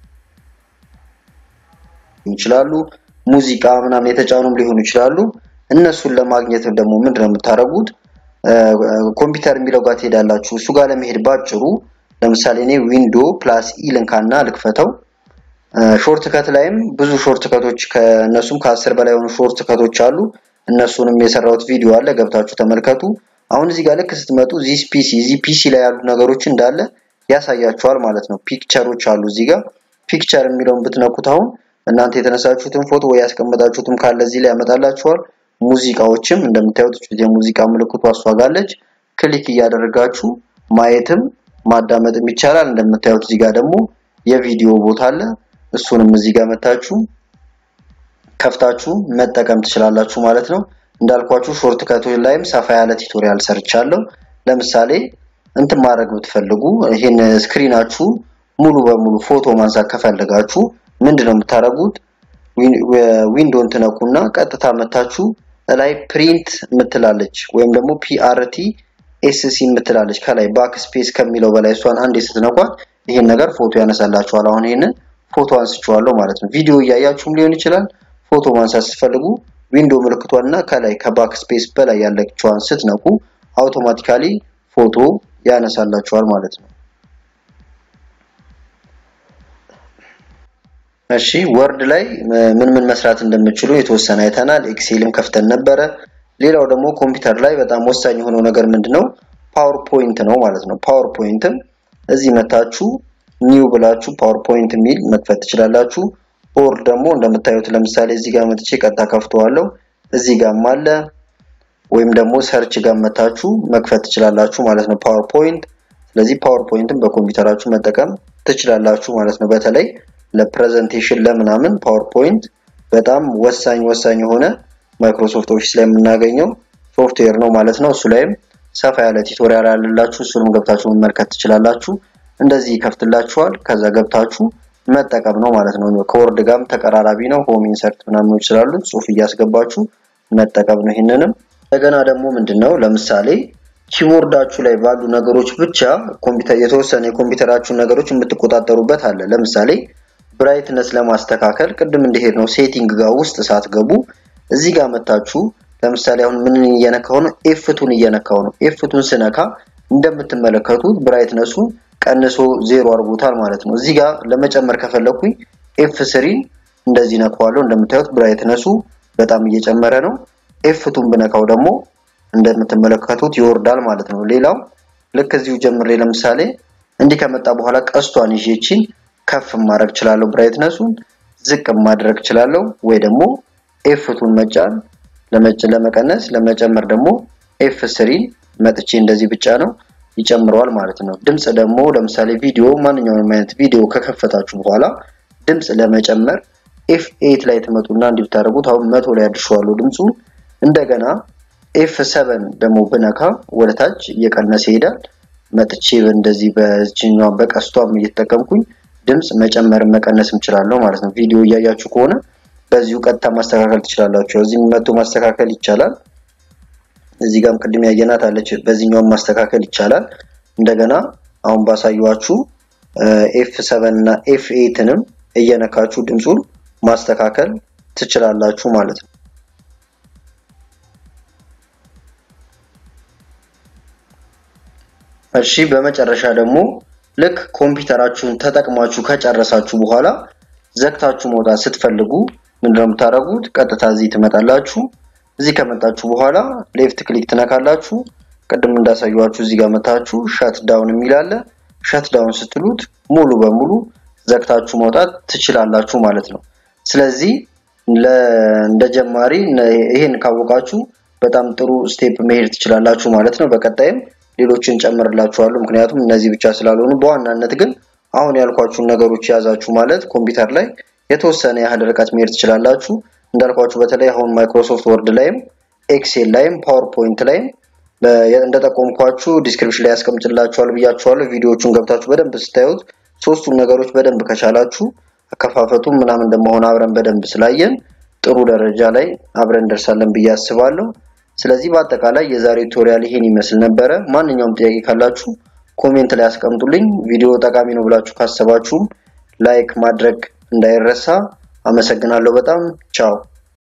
ይችላሉ ሙዚቃ ምናምን የተጫኑም ሊሆኑ ይችላሉ። እነሱን ለማግኘት ደግሞ ምንድነው የምታደርጉት? ኮምፒውተር የሚለው ጋር ትሄዳላችሁ። እሱ ጋር ለመሄድ ባጭሩ ለምሳሌ እኔ ዊንዶ ፕላስ ኢ ልንካና ልክፈተው። ሾርት ከት ላይም ብዙ ሾርት ከቶች ከእነሱም ከአስር በላይ የሆኑ ሾርት ከቶች አሉ። እነሱንም የሰራሁት ቪዲዮ አለ፣ ገብታችሁ ተመልከቱ። አሁን እዚህ ጋር ልክ ስትመጡ ዚስ ፒሲ እዚህ ፒሲ ላይ ያሉ ነገሮች እንዳለ ያሳያችኋል ማለት ነው። ፒክቸሮች አሉ እዚህ ጋር ፒክቸር የሚለውን ብትነኩት አሁን እናንተ የተነሳችሁትን ፎቶ ወይ ያስቀመጣችሁትም ካለ እዚህ ላይ ያመጣላችኋል። ሙዚቃዎችም እንደምታዩት የሙዚቃ ምልክቱ አስዋጋለች። ክሊክ እያደረጋችሁ ማየትም ማዳመጥም ይቻላል። እንደምታዩት እዚህ ጋር ደግሞ የቪዲዮ ቦታ አለ። እሱንም እዚህ ጋር መታችሁ ከፍታችሁ መጠቀም ትችላላችሁ ማለት ነው። እንዳልኳችሁ ሾርት ከቶች ላይም ሰፋ ያለ ቱቶሪያል ሰርቻለሁ። ለምሳሌ እንትን ማድረግ ብትፈልጉ ይሄን ስክሪናችሁ ሙሉ በሙሉ ፎቶ ማንሳት ከፈለጋችሁ ምንድነው የምታደርጉት? ዊንዶውን ትነኩና ቀጥታ መታችሁ ላይ ፕሪንት ምትላለች ወይም ደግሞ ፒአርቲ ኤስሲ ምትላለች ከላይ ባክ ስፔስ ከሚለው በላይ እሷን አንዴ ስትነኳት ይሄን ነገር ፎቶ ያነሳላችኋል። አሁን ይሄንን ፎቶ አንስቼዋለሁ ማለት ነው። ቪዲዮ እያያችሁም ሊሆን ይችላል። ፎቶ ማንሳት ስትፈልጉ ዊንዶ ምልክቷንና ከላይ ከባክ ስፔስ በላይ ያለችዋን ስትነኩ አውቶማቲካሊ ፎቶ ያነሳላችኋል ማለት ነው። እሺ ወርድ ላይ ምን ምን መስራት እንደምችሉ የተወሰነ አይተናል። ኤክሴልም ከፍተን ነበረ። ሌላው ደግሞ ኮምፒውተር ላይ በጣም ወሳኝ የሆነው ነገር ምንድነው? ፓወርፖይንት ነው ማለት ነው። ፓወርፖይንትም እዚህ መታችሁ ኒው ብላችሁ ፓወርፖይንት የሚል መክፈት ትችላላችሁ። ኦር ደግሞ እንደምታዩት ለምሳሌ እዚህ ጋር መጥቼ ቀጥታ ከፍተዋለሁ። እዚህ ጋርም አለ ወይም ደግሞ ሰርች ጋር መታችሁ መክፈት ትችላላችሁ ማለት ነው ፓወርፖይንት። ስለዚህ ፓወርፖይንትን በኮምፒውተራችሁ መጠቀም ትችላላችሁ ማለት ነው። በተለይ ለፕሬዘንቴሽን ለምናምን ፓወርፖይንት በጣም ወሳኝ ወሳኝ የሆነ ማይክሮሶፍት ኦፊስ ላይ የምናገኘው ሶፍትዌር ነው ማለት ነው። እሱ ላይም ሰፋ ያለ ቱቶሪያል ያለላችሁ እሱንም ገብታችሁ መመልከት ትችላላችሁ። እንደዚህ ይከፍትላችኋል። ከዛ ገብታችሁ መጠቀም ነው ማለት ነው። ከወርድ ጋርም ተቀራራቢ ነው። ሆም ኢንሰርት ምናምን ስላሉት ጽሁፍ እያስገባችሁ መጠቀም ነው። ይህንንም እንደገና ደግሞ ምንድነው ለምሳሌ ኪቦርዳችሁ ላይ ባሉ ነገሮች ብቻ ኮምፒውተር የተወሰነ የኮምፒውተራችሁን ነገሮች የምትቆጣጠሩበት አለ። ለምሳሌ ብራይትነስ ለማስተካከል ቅድም እንደሄድ ነው ሴቲንግ ጋር ውስጥ ሳትገቡ እዚህ ጋር መታችሁ ለምሳሌ አሁን ምን እየነካው ነው? ኤፍቱን እየነካው ነው። ኤፍቱን ስነካ እንደምትመለከቱት ብራይትነሱ ቀንሶ ዜሮ አድርጎታል ማለት ነው። እዚህ ጋር ለመጨመር ከፈለኩኝ ኤፍ ስሪ እንደዚህ ነካዋለሁ። እንደምታዩት ብራይትነሱ በጣም እየጨመረ ነው። ኤፍቱን ብነካው ደግሞ እንደምትመለከቱት ይወርዳል ማለት ነው። ሌላው ልክ እዚሁ ጀምሬ ለምሳሌ እንዲህ ከመጣ በኋላ ቀስቷን ይዤችን ከፍ ማድረግ እችላለሁ። ብራይትነሱን ዝቅ ማድረግ እችላለሁ ወይ ደግሞ ኤፍቱን መጫን ለመቀነስ ለመጨመር ደግሞ ኤፍ ስሪን መጥቼ እንደዚህ ብቻ ነው ይጨምረዋል ማለት ነው። ድምፅ ደግሞ ለምሳሌ ቪዲዮ ማንኛውንም አይነት ቪዲዮ ከከፈታችሁ በኋላ ድምፅ ለመጨመር ኤፍ ኤት ላይ ትመጡና እንዲህ ብታደርጉት አሁን መቶ ላይ አድርሸዋለሁ ድምፁን። እንደገና ኤፍ ሰቨን ደግሞ ብነካ ወደ ታች እየቀነሰ ይሄዳል። መጥቼ እንደዚህ በዚህኛው በቀስቷም እየተጠቀምኩኝ ድምፅ መጨመር መቀነስም እችላለሁ ማለት ነው። ቪዲዮ እያያችሁ ከሆነ በዚሁ ቀጥታ ማስተካከል ትችላላችሁ። እዚህ መቶ ማስተካከል ይቻላል። እዚህ ጋርም ቅድም ያየናት አለች። በዚህኛውም ማስተካከል ይቻላል። እንደገና አሁን ባሳየዋችሁ ኤፍ ሰቨን እና ኤፍ ኤትንም እየነካችሁ ድምፁን ማስተካከል ትችላላችሁ ማለት ነው። እሺ በመጨረሻ ደግሞ ልክ ኮምፒውተራችሁን ተጠቅማችሁ ከጨረሳችሁ በኋላ ዘግታችሁ መውጣት ስትፈልጉ ምንድነው የምታደርጉት? ቀጥታ እዚህ ትመጣላችሁ። እዚህ ከመጣችሁ በኋላ ሌፍት ክሊክ ትነካላችሁ። ቅድም እንዳሳያችሁ እዚህ ጋር መታችሁ ሸት ዳውን የሚል አለ። ሸት ዳውን ስትሉት ሙሉ በሙሉ ዘግታችሁ መውጣት ትችላላችሁ ማለት ነው። ስለዚህ እንደ ጀማሪ ይሄን ካወቃችሁ በጣም ጥሩ ስቴፕ መሄድ ትችላላችሁ ማለት ነው። በቀጣይም ሌሎችን ጨምርላችኋለሁ። ምክንያቱም እነዚህ ብቻ ስላልሆኑ በዋናነት ግን አሁን ያልኳችሁን ነገሮች የያዛችሁ ማለት ኮምፒውተር ላይ የተወሰነ ያህል ርቀት መሄድ ትችላላችሁ። እንዳልኳችሁ በተለይ አሁን ማይክሮሶፍት ወርድ ላይም ኤክሴል ላይም ፓወርፖይንት ላይም እንደጠቆምኳችሁ ዲስክሪፕሽን ላይ ያስቀምጥላችኋለሁ ብያችኋለሁ። ቪዲዮዎቹን ገብታችሁ በደንብ ስታዩት ሶስቱን ነገሮች በደንብ ከቻላችሁ አከፋፈቱ ምናምን እንደመሆን አብረን በደንብ ስላየን ጥሩ ደረጃ ላይ አብረን እንደርሳለን ብዬ አስባለሁ። ስለዚህ በአጠቃላይ የዛሬው ቱቶሪያል ይሄን ይመስል ነበረ። ማንኛውም ጥያቄ ካላችሁ ኮሜንት ላይ አስቀምጡልኝ። ቪዲዮ ጠቃሚ ነው ብላችሁ ካሰባችሁም ላይክ ማድረግ እንዳይረሳ። አመሰግናለሁ በጣም ቻው።